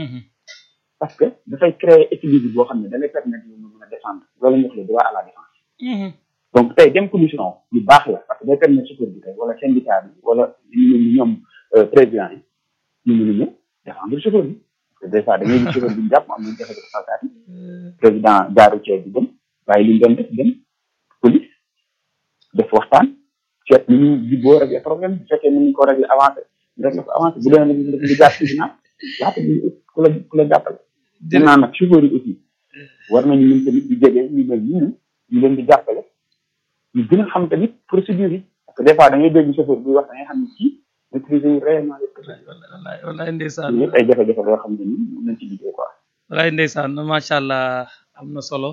parce que dafay créer équilibre boo xam ne da lay permettre yow nga mën a défendre loolu ñu wax le droit à la défense donc tey dem commission lu baax la parce que day permettre chauffeur bi tey wala syndicat bi wala ñu ñoom président yi ñu mën a ñëw défendre chauffeur bi parce que des fois da ngay gis chauffeur bi ñu jàpp am nañu jafe-jafe salkaat yi président jaaru ceeb bi dem waaye li ñu doon def dem police def waxtaan seet ni ñu jubboo régler problème bu fekkee ni ñu ko régler avancé régler ko avancé bu dee nag ñu jaar tribunal laata ñu ku la ku la jàppale dinaa nag chauffeur yi aussi war nañu ñun tamit di jege ñu mel ni ñu ñu leen di jàppale ñu gën a xam tamit procédure yi parce que des fois da ngay dégg chauffeur buy wax da ngay xam ne kii maîtriser yu réellement les procédures wallaay wallaay ndeysaan yëpp ay jafe-jafe loo xam ne ni mën nañ ci liggéey quoi wallaay ndeysaan macha allah am na solo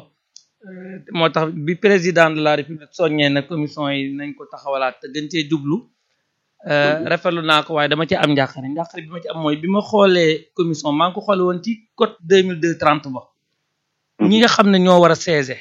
moo tax bi président de la république soññee na commission yi nañ ko taxawalaat te gën cee jublu rafetlu naa ko waaye dama ci am njàqare njàqare bi ma ci am mooy bi ma xoolee commission maa ngi ko xoole woon ci code deux mille deux trente ba ñi nga xam ne ñoo war a siéger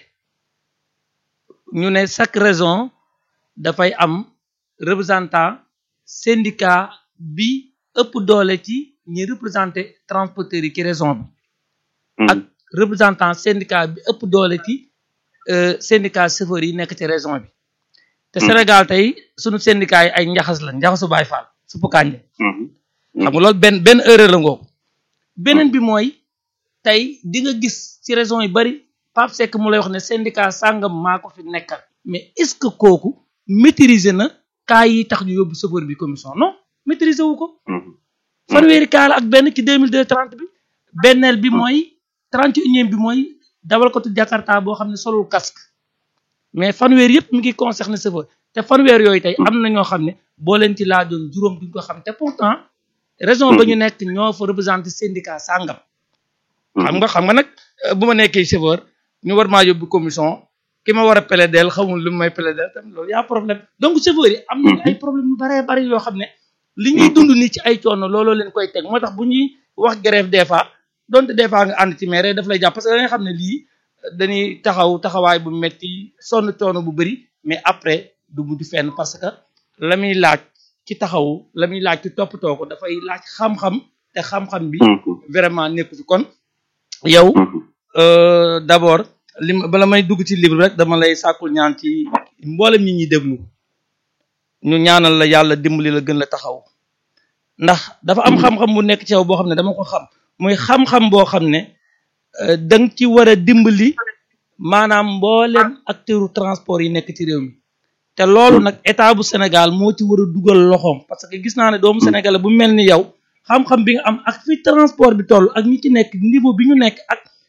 ñu ne chaque raison dafay am représentant syndicat bi ëpp doole ci ñi représenté transporteurs yi ci raison bi ak représentant syndicat bi ëpp doole ci syndicat chauffeurs yi nekk ci région bi te Sénégal tey sunu syndicat yi ay njaxas la njaxasu Baay Faal suppu kànje xam nga loolu benn benn erreur la ngoogu beneen bi mooy tey di nga gis ci région yu bari Pape Seck mu lay wax ne syndicat sàngam maa ko fi nekkal mais est-ce que kooku maîtriser na cas yi tax ñu yóbbu chauffeur bi commission non maîtriser wu ko fanweeri cas la ak benn ci deux mille deux trente bi benneel bi mooy trente et unième bi mooy dawalkatu Jakarta boo xam ne solul casque mais fanweer yëpp mi ngi concerné chauffeur te fanweer yooyu tey am na ñoo xam ne boo leen ci laajoon juróom duñ ko xam te pourtant raison ba ñu nekk ñoo fa représenté syndicat sàngam xam nga xam nga nag bu ma nekkee chauffeur ñu war maa yóbbu commission ki ma war a plaider xamul lu may plaider tam loolu yaa problème donc chauffeur yi am nañ ay problème yu baree bari yoo xam ne li ñuy dund nii ci ay coono looloo leen koy teg moo tax bu ñuy wax grève des fois donte des fois nga ànd ci mais daf lay jàpp parce que da nga xam ne lii dañuy taxaw taxawaay bu metti sonn coono bu bëri mais après du mujj fenn parce que la muy laaj ci taxawu la muy laaj ci toppatoo ko dafay laaj xam-xam te xam-xam bi vraiment nekku fi kon yow d'abord li bala may dugg ci livre rek dama lay sàkkul ñaan ci mboolem ñi ñuy déglu ñu ñaanal la yàlla dimbali la gën la taxaw ndax dafa am xam-xam bu nekk ci yow boo xam ne dama ko xam muy xam-xam boo xam ne danga ci war a dimbali maanaam mboolem acteuru transport yi nekk ci réew mi te loolu nag état bu Sénégal moo ci war a dugal loxoom parce que gis naa ne doomu Sénégal bu mel ni yow xam-xam bi nga am ak fi transport bi toll ak ñi ci nekk niveau bi ñu nekk ak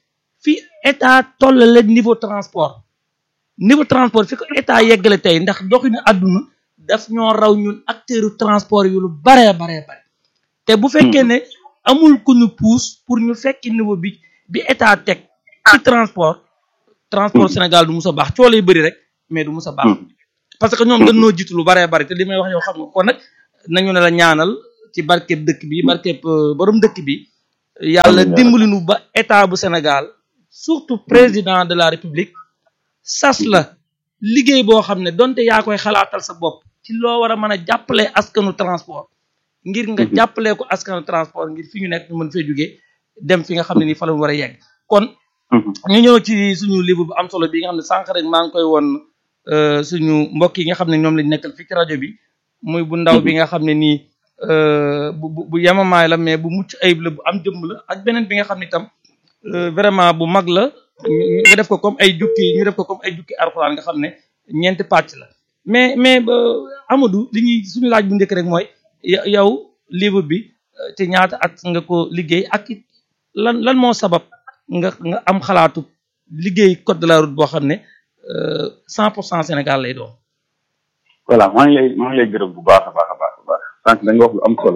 fi état tollale niveau transport niveau transport fi ko état yeggale tey ndax doxinu àdduna daf ñoo raw ñun acteuru transport yu lu baree baree bare te bu fekkee ne amul ku ñu pousse pour ñu fekki niveau bi bi état teg ci transport transport Sénégal du mus a baax coo lay bëri rek mais du mus a baax parce que ñoom dañoo jiitu lu baree bari te li may wax yow xam nga kon nag nañu ne la ñaanal ci barkeb dëkk bi barkeb borom dëkk bi yàlla dimbali nu ba état bu Sénégal surtout président de la république sas la liggéey boo xam ne donte yaa koy xalaatal sa bopp ci loo war a mën a jàppale askanu transport ngir nga jàppalee ko askanu transport ngir fi ñu nekk ñu mën fee jógee dem fi nga xam ne nii fa la war a yegg kon ñu ñëw ci suñu livre bu am solo bi nga xam ne sànq rek maa ngi koy woon suñu mbokk yi nga xam ne ñoom lañ nekkal fii ci rajo bi muy bu ndaw bi nga xam ne nii bu bu yemamaay la mais bu mucc ayib la bu am jëmm la ak beneen bi nga xam ne itam vraiment bu mag la nga def ko comme ay jukki ñu def ko comme ay jukki alxuraan nga xam ne ñeenti pàcc la mais mais Amadou li ñuy suñu laaj bu njëkk rek mooy yow livre bi ci ñaata at nga ko liggéey ak it lan lan moo sabab nga nga am xalaatu liggéey code de la route boo xam ne cent pour cent Sénégal lay doon. voilà maa ngi lay maa ngi lay gërëm bu baax a baax a baax a baax sànq da nga wax lu am solo.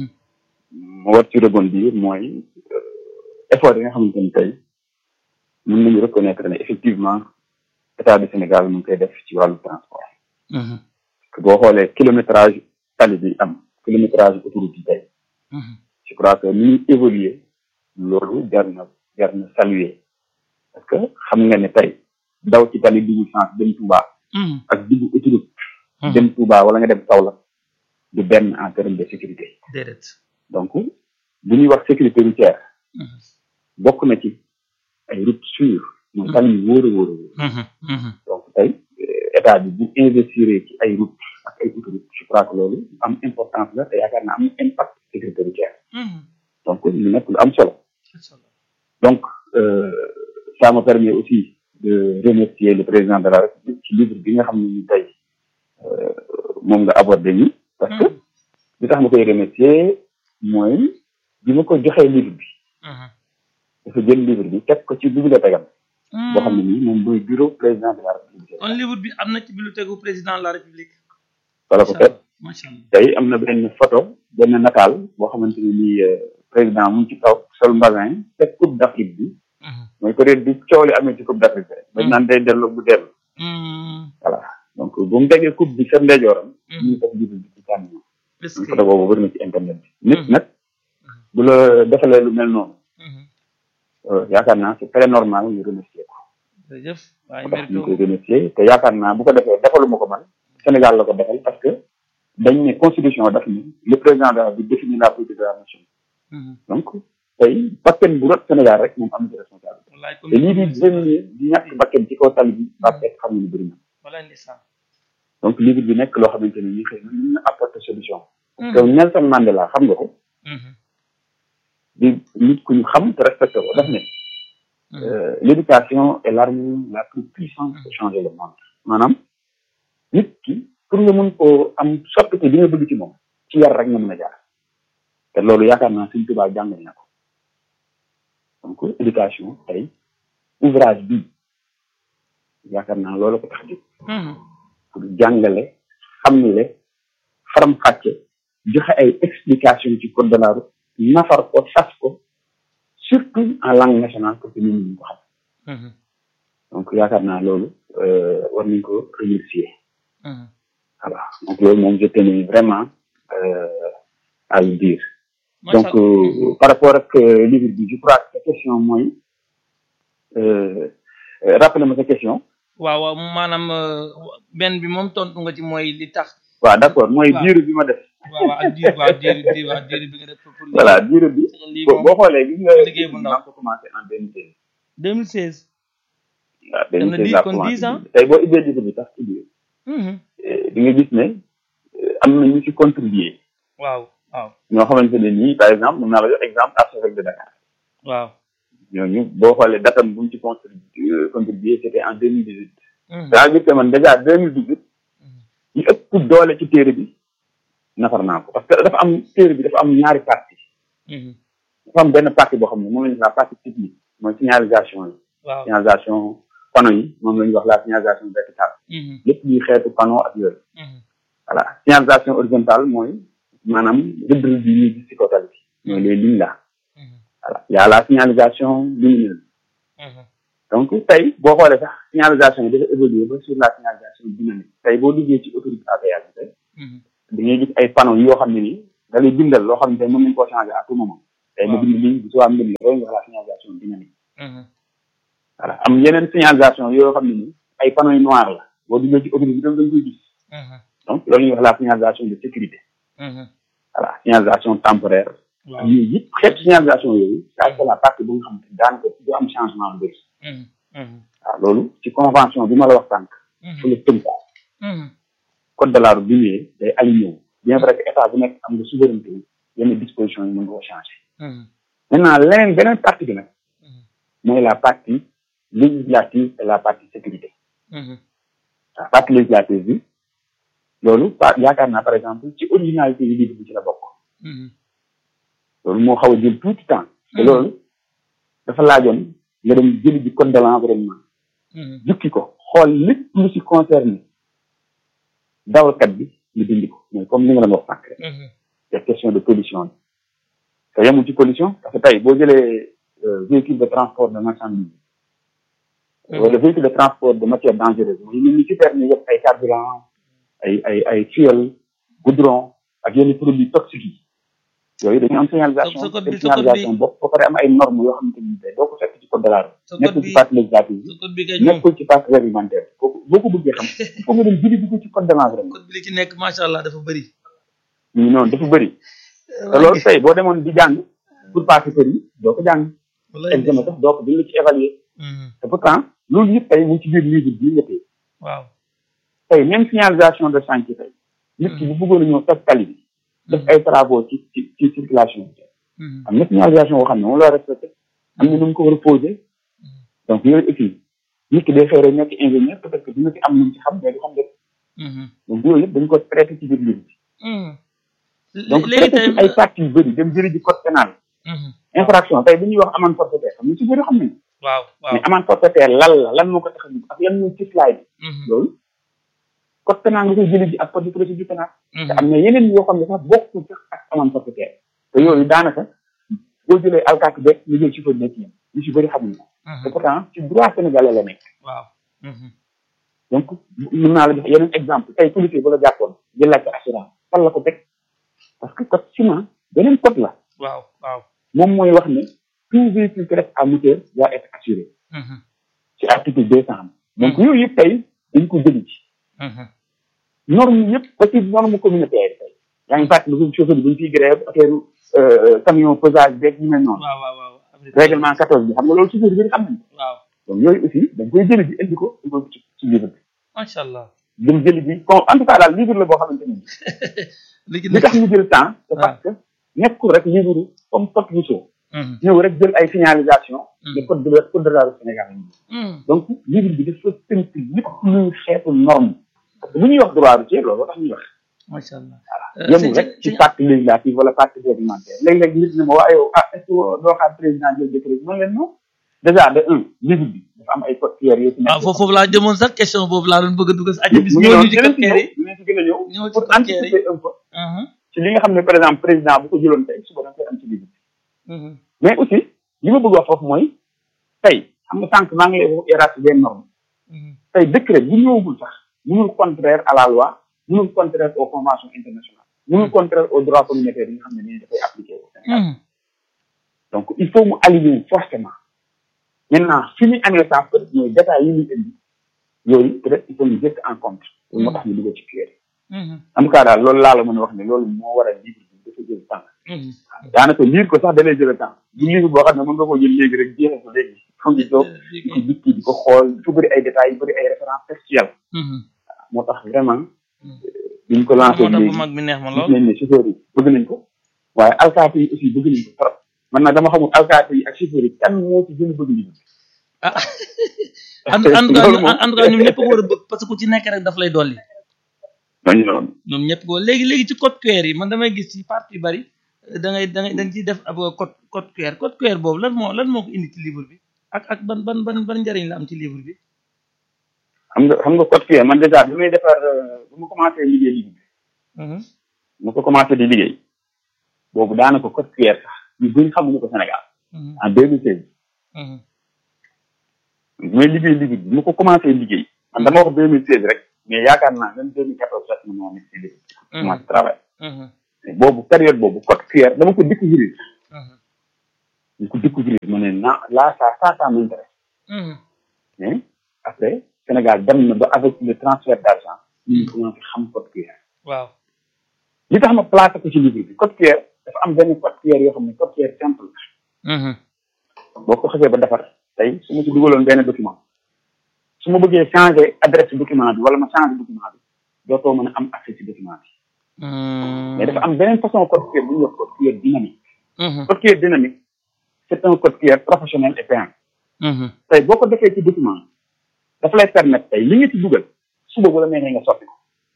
ma war ci rebondir mooy effort yi nga xamante ni tey mën nañu reconnaître ne effectivement état du Sénégal mu ngi koy def ci wàllu transport. parce que boo xoolee kilométrage tali bi am kilométrage autoroute yi tey. je crois que ni ñuy évoluer loolu jar na jar na saluer parce que xam nga ne tey daw ci tali dugg sens dem Touba. ak dugg autoroute. dem Touba wala nga dem Kaolack du benn en terme de sécurité. déedéet. donc bu ñuy wax sécurité routière. bokk na ci ay routes sûres. mooy tali yu wóor a wóor a wóor. donc tey état bi bu investir ci ay routes ak ay autoroutes je crois que loolu am importance la te yaakaar naa am impact sécurité routière. donc lu nekk lu am solo. donc ça me permet aussi de remercier le président de la République ci livre bi nga xam ne ni tey moom nga abordé ni parce que li tax ma koy remercier mooy bi ma ko joxee livre bi dafa jël livre bi teg ko ci bibliothèque am boo xam ne nii moom mooy bureau président de la République kon livre bi am na ci bibliothèque bu président de la République wala ko fekk macha allah tey am na benn photo benn nataal boo xamante ne nii président mu ngi ci kaw sol mbasin teg coupe d'Afrique bi mooy ko réet bi coow li amee ci coupe d'Afrique rek bañ naan day delloo bu dellu voilà donc bu mu tegee coupe bi sa ndeyjooram ñu ngi def livre bi ci càmm est-ce que photo boobu bëri na ci internet bi nit nag bu la defalee lu mel noonu yaakaar naa c'est très normal ñu remercier ko jërëjëf waaye moo tax ñu mérito koy remercier te yaakaar naa bu ko defee defaluma ko man Sénégal la ko defal parce que dañ ne constitution daf ni le président de la République définit la politique de la nation donc tey bakken bu rot Sénégal rek moom am na ci responsabilité wallaay te lii di génne di ñàkk bakken ci kaw tali bi ba fekk xam ne bëri na wallaay ndeysaan donc livre bi nekk loo xamante ni ñi xëy na mën na apporter solution parce que Nelson Mandela xam nga ko di nit ku ñu xam te respecté ko daf ne euh, l'éducation est l'arme la plus puissante pour changer le monde maanaam nit ki pour nga mën koo am soppite bi nga bëgg ci moom ci yar rek nga mën a jaar te loolu yaakaar naa suñ tubaab jàngal na ko donc éducation tey ouvrage bi yaakaar naa loolu ko tax jóg pour jàngale xamle faram fàcce joxe ay explication ci code de la route nafar ko sas ko surtout en langue nationale pour que nit ñi ñu ko xam donc yaakaar naa loolu euh, war nañ ko remercier voilà donc loolu moom je tenais vraiment euh, à le dire donc euh, par rapport ak euh, livre bi je crois que sa question mooy euh, euh, rappelez ma sa question waaw waaw maanaam benn bi moom tontu nga ci mooy li tax waaw d'accord mooy waaw. diir bi ma def waaw waaw ak diir waaw diir diir waaw diir bi nga def pour pour voilà diir bi lii boo moom boo xoolee gis nga liggéey bu ndaw. maa ko commencé en 2016 2016 waaw Dem na 2016 dix- laa kon commencé dix ans. tey boo ubbee livre bi sax ci biir Mhm. eh, di nga gis ne eh, am na ñu ci contribuer waaw waaw ñoo xamante ne nii par exemple mën naa la jox exemple archevêque de Dakar waaw ñooñu boo xoolee datam bu mu ci contribuer contribuer c'était en 2018 Mhm. c'est-à-dire que man déjà 2018 ñu ëpp doole ci téere bi nafar naa ko parce que dafa am téere bi dafa am ñaari partie Mhm. dafa am benn partie boo xam ne moom la ñu la partie technique mooy signalisation yi waaw signalisation panneau yi moom la ñuy wax la signalisation verticale lépp luy xeetu panneau ak yooyu voilà signalisation horizontale mooy maanaam rëdd rëdd yi ñuy gis ci kaw tali bi mooy les lignes là voilà y a la signalisation lumineuse donc tey boo xoolee sax signalisation yi dafa évoluer ba sur la signalisation dynamique tey boo duggee ci autoroute à péage bi tey da ngay gis ay panneaux yoo xam ne nii da lay bindal loo xam ne tey mën nañu koo changer à tout moment tey ma bind lii bu subaa mbind la loolu nga wax la signalisation dynamique voilà am yeneen signalisation yoo xam ne nii ay panneaux yu noir la boo duggee ci autoroute bi tam dañ koy gis donc loolu ñuy wax la signalisation de sécurité voilà signalisation temporaire ak yooyu yëpp xeetu signalisation yooyu ça c'est la partie bu nga xam ne daanaka du am changement lu bëri waaw loolu ci convention bi ma la wax tànk fu la tënku code de la route bi ñëwee day aligné wu bien vrai que état bu nekk am nga souveraineté yenn dispositions yi mën nga ko changer maintenant leneen beneen partie bi nag mooy la partie législative et la partie sécurité la partie législative bi loolu pa yaakaar naa par exemple ci originalité yi livre bi ci la bokk loolu moo xaw a jël tout temps te loolu dafa laajoon nga dem jëli ji code de l'environnement jukki ko xool lépp lu ci concerné dawalkat bi ñu dindi ko mooy comme li nga doon wax sànq rek c'est question de pollution bi te yemul ci pollution parce que tey boo jëlee véhicule de transport de marchandise wala véhicule de transport de matière dangereuse mooy ñun ñu ci permis yëpp ay carburant ay ay ay fuel goudron ak yenn produits toxiques yi yooyu dañu am signalisation te signalisation bopp ba pare am ay normes yoo xamante ni tey doo ko fekk ci code de la route nekkul ci partie législative bi nekkul ci partie réglementaire kooku boo ko bëggee xam il faut nga dem jëli ko ci code de l'environnement code bi li ci nekk macha allah dafa bëri ñu noonu dafa bëri te loolu tey boo demoon di jàng pour passer permis doo ko jàng examen sax doo ko duñ la ci évaluer te pourtant loolu yëpp tey mu ci biir livre bii nga tey waaw tey même signalisation de chantier tey nit ki bu bëggoon a ñëw toj tali bi def ay travaux ci ci ci circulation bi am na signalisation boo xam ne moom la respecté am na nu mu ko war a posé donc yooyu aussi nit ki day xëy rek nekk ingénieur peut-être que dina ci am lu mu ci xam mais du xam lépp donc yooyu yëpp dañ ko traité ci biir livre bi donc traité ci ay parties yu bëri dem jëri ji code pénal infraction tey bu ñuy wax amende forfaitaire xam nga ci bëri xam nañ waaw waaw mais amende forfaitaire lan la lan moo ko tax a jóg ak yan ñoo ci slide bi loolu code pénal nga koy jëli ji ak code de procédure pénale te am na yeneen yoo xam ne sax bokkul sax ak amende forfaitaire te yooyu daanaka boo jëlee alkaati beeg ñu jël chauffeur nekk yéen ñu si bëri xamuñ ko te pourtant ci droit sénégalais la nekk waaw donc mën naa la jox yeneen exemple tey policier bu la jàppoon jël la ko assurance fan la ko teg parce que code ciment beneen code la waaw waaw moom mooy wax ne tout véhicule qui reste à moteur doit être assuré ci article deux cent donc yooyu yëpp tey dañ ko jëli ci norme yëpp ba ci norme communautaire tey yaa ngi fàttali ko chauffeur bi bu ñu fiy grève affaire camion pesage beeg ñu mel noonu waaw waaw waaw règlement quatorze bi xam nga loolu chauffeur bi xam nañ ko waaw donc yooyu aussi dañ koy jëli ji indi ko dugal ko ci ci livre bi macha allah dem jëli ji kon en tout cas daal livre la boo xamante ni li ci li tax ñu jël temps c'est parce que nekkul rek livre comme code Rousseau ñëw rek jël ay signalisation de code de la code de la route Sénégal donc livre bi dafa tënk lépp luy xeetu norme parce que bu ñuy wax droit routier loolu tax ñuy wax macha allah yemul rek ci partie législative wala partie réglementaire léeg-léeg nit ne ma waa yow ah est ce que doo xaar président jël décret man leen non déjà de un livre bi dafa am ay code QR yoo ci nekk waaw foofu foofu laa jëmoon sax question boobu laa doon bëgg a dugg si aja bis mu ñëw ngi ñu ci noonu code QR yi dinañ ci gën a ñëw ñëw ci pour code QR yi anticiper un peu ci li nga xam ne par exemple président bu ko jëloon tey suba da nga koy am ci livre bi mais aussi li ma bëgg wax foofu mooy tey xam nga sànq maa ngi lay wax hiérarchie des normes tey décret bu ñëwagul sax mënul contraire à la loi mënul contraire aux conventions internationales mënul contraire aux droits communautaires yi nga xam ne dañuy dafay appliqué au Sénégal donc il faut mu aligner forcément maintenant fi ñu amee ça peut être mooy détails yi ñuy indi yooyu peut être il faut ñu jëkk en compte loolu moo tax ñu dugal ci QR en tout cas daal loolu laa la mën a wax ne loolu moo war a livre bi dafa jël temps daanaka lire ko sax da lay jël temps du livre boo xam ne mën nga koo jël léegi rek jeexal ko léegi xam nga toog di ko dikki di ko xool fu bëri ay détails yu bëri ay références textuelles moo tax vraiment duñ ko lancé moo tax bu léegi mag bi neex ma gis lool nañ ne chauffeur yi bëgg nañ ko waaye alkaati yi aussi bëgg nañ ko trop man nag dama xamul alkaati yi ak chauffeur yi kan moo ci gën a bëgg livre ah en en tout cas loolu moom en tout cas ñoom ñëpp ko war a bëgg parce que ku ci nekk rek daf lay dolli dañu noonu ñoom ñëpp ko léegi léegi ci code QR yi man damay gis ci partie yu bari da ngay da ngay da nga ciy def ab code code QR code QR boobu lan moo lan moo ko indi ci livre bi ak ak ban ban ban ban njëriñ la am ci livre bi xam nga xam nga code QR man déjà bi may defar bu ma commencé liggéey livre bi ma ko commencé di liggéey boobu daanaka code QR sax ñu bëri xamuñu ko Sénégal en deux mille seize bi may liggéey livre bi ma ko commencé liggéey man dama wax deux mille seize rek mais yaakaar naa même deux mille quatorze sax na moo nekk si livre bi commencé travail boobu période boobu code QR dama ko découvrir ñu ko découvrir ma ne na là ça ça ça m'intéresse mais après Sénégal dem na ba avec le transfert d'argent ñu commencé xam code QR waaw li tax ma placé ko ci livre bi code QR dafa am benn code QR yoo xam ne code QR simple boo ko xasee ba defar tey su ma ci dugaloon benn document su ma bëggee changer adresse document bi wala ma changer document bi dootoo mën a am accès ci document bi mais dafa am beneen façon code QR bu ñuy wax code QR dynamique code QR dynamique c'est un code QR professionnel et payant tey boo ko defee ci document dafa lay permettre tey li nga ci dugal suba bu la neexee nga soppi ko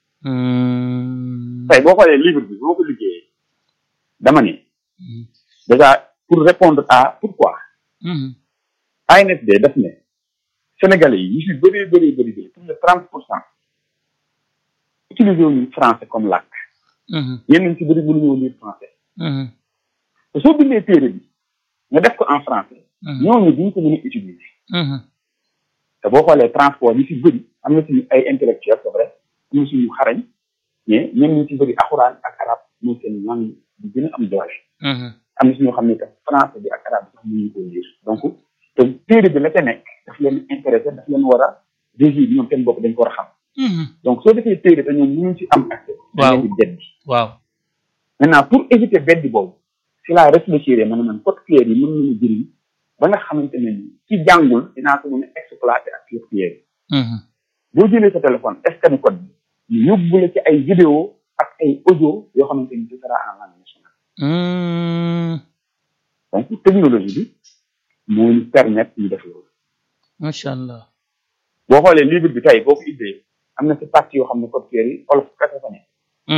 tey boo xoolee livre bi boo ko liggéeyee dama ne déjà pour répondre à pourquoi ANSD daf ne Sénégalais yi ñu si bëree bëri bëri bëri plus de trente pour cent utiliser wuñu français comme làkk ñenn ñi si bëri mënuñoo lire français te soo bindee téere bi nga def ko en français ñooñu duñ ko mën a utiliser te boo xoolee transport yi si bëri am na suñu ay intellectuel c'est vrai am na suñu xarañ mais ñenn ñi si bëri alxuraan ak arab mooy seen langue bi gën a am doole am na suñoo xam ne tam français bi ak arabe bi sax mënuñu ko lire donc te téere bi la ca nekk daf leen intéressé daf leen war a régir ñoom seen bopp dañ ko war a xam donc soo defee téere te ñoom mënuñ ci am accès waaw di beddi waaw maintenant pour éviter beddi boobu si la réfléchir ma ne man code QR yi mën nañu jëriñ ba nga xamante ne ni ci jàngul dinaa ko mën a exploiter ak code QR yi boo jëlee sa téléphone scanner code bi ñu yóbbu la ci ay vidéo ak ay audio yoo xamante ni ce sera en langue nationale donc technologie bi moo ñu permettre ñu def loolu macha allah boo xoolee livre bi tey boo ko ibbee am na ci partie yoo xam ne code QR yi olof kese fa nekk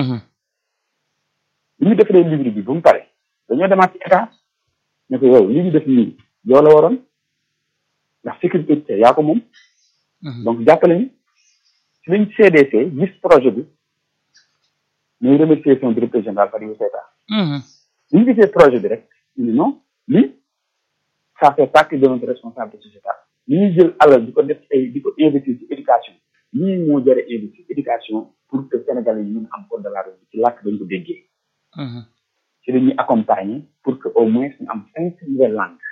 bi ñu defaree livre bi ba mu pare dañoo demaat ci état ne ko yow li ñu def nii yow la waroon ndax sécurité yaa ko moom donc jàppale ñu ci lañ CDC gis projet bi muy remercier son directeur général Fadilou Keita bi ñu gisee projet bi rek ñu ne non lii ça fait partie de notre responsabilité sociétale li ñuy jël alal di ko def ay di ko investir ci éducation lii moo jëre investir éducation pour que Sénégalais yi mën a am code de la route ci làkk dañ ko déggee ci la ñuy accompagner pour que au moins ñu am cinq nouvelles langues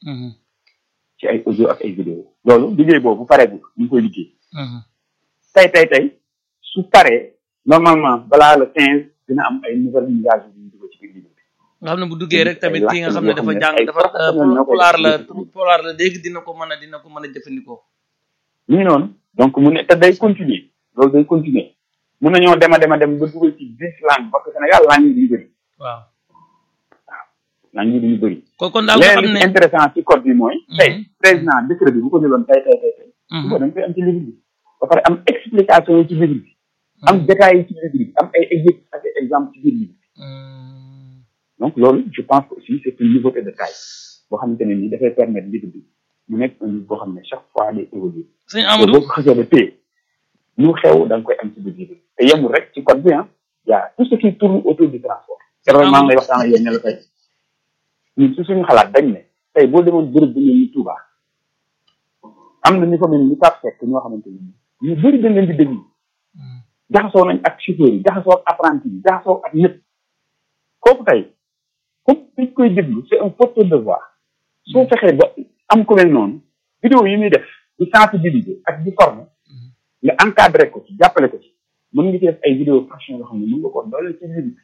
ci ay audio ak ay vidéo loolu liggéey boobu bu pareegul ñu ngi koy liggéey tey tey tey su paree normalement balaa le quinze dina am ay nouvelles mises yu ñu dugal ci biir liggéey nga xam ne bu duggee rek tamit ki nga xam ne dafa jàng dafa pulaar la pulaar la léegi dina ko mën a dina ko mën a jëfandikoo ñu ngi noonu donc mu ne te day continuer loolu day continuer mun nañoo dem a dem a dem ba dugal ci dix langues parce que Sénégal langue yi duñu bëri waaw waaw langue yi duñu bëri kon kon daal nga xam leneen ne li intéressant ci code bi mooy tey président décret bi bu ko jëloon tey tey tey tey su ko dañ koy am ci livre bi ba pare am explication yi ci livre bi am détails yi ci livre bi am ay exercices ak exemple ci biir livre bi donc loolu je pense que aussi c'est une nouveauté de taille boo xamante ne nii dafay permettre livre bi mu nekk un livre boo xam ne chaque fois day évoluer sëñ te Amadou boo ko xasee ba téye lu xew da nga koy am ci biir livre bi te yemul rek ci code bi ah y a tout ce qui tourne autour du transport keroog maa ngi lay waxtaan ak yéen ne la tey ñun su suñu xalaat dañ ne tey boo demoon bërëb bu mel ni Touba am na ñu fa mel ni Pape Seck ñoo xamante ni ñu bëri dañ leen di déglu jaxasoo nañ ak chauffeur yi jaxasoo ak apprenti yi jaxasoo ak ñëpp kooku tey comme dañ koy déglu c'est un porteur de voix soo fexee ba am ko mel noonu vidéo yi muy def di sensibiliser ak di former nga encadré ko ci jàppale ko ci mën nga ci def ay vidéo franchement yoo xam ne mën nga ko doole ci biir bi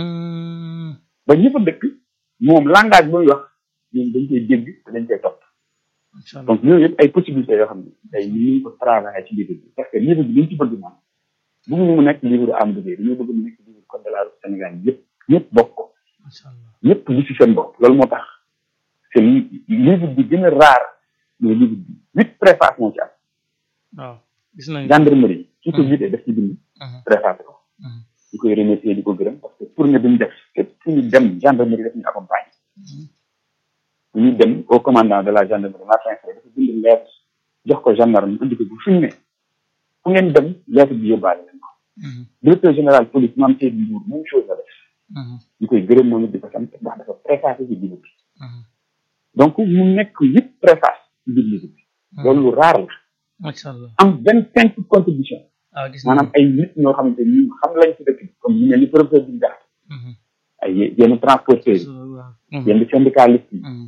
ba ñi fa dëkk moom langage ba muy wax ñoom dañ koy dégg te dañ koy topp incha allah donc yooyu yëpp ay possibilités yoo xam ne tey ñu ngi ko travailler ci livre bi parce que livre bi li ñu ci bëgg moom bëgguñu mu nekk livre Amadou Gueye dañoo bëgg mu nekk livre code de la route Sénégal yëpp ñëpp bokk ko incha allah ñëpp li ci seen bopp loolu moo tax c'est li- livre bi gën a rare mooy livre bi huit préface moo ci am waaw gis nañ gendarmerie ki ko jiite def ci bind préface ko Mhm. di koy remercier di ko gërëm parce que tournée bi ñu def képp fu ñu dem gendarmerie def ñu accompagner ñu dem au commandant de la gendarmerie Martin Faye dafa bind lettre jox ko gendarme indi ko bu fi mu ne fu ngeen dem lettre bi yóbbaale leen ko directeur général police maam Seydou Ndour même chose la def ñu koy gërëm moom it di ko sant ndax dafa préfacé ci biir bi donc mu nekk yëpp préface ci biir livre bi loolu lu raar la macha allah am vingt cinq contribution ah gis maanaam ay nit ñoo xamante ni xam lañ ci dëkk bi comme ñu mel ni professeur bi jaxte ay yenn transporteurs yi yenn syndicalistes yi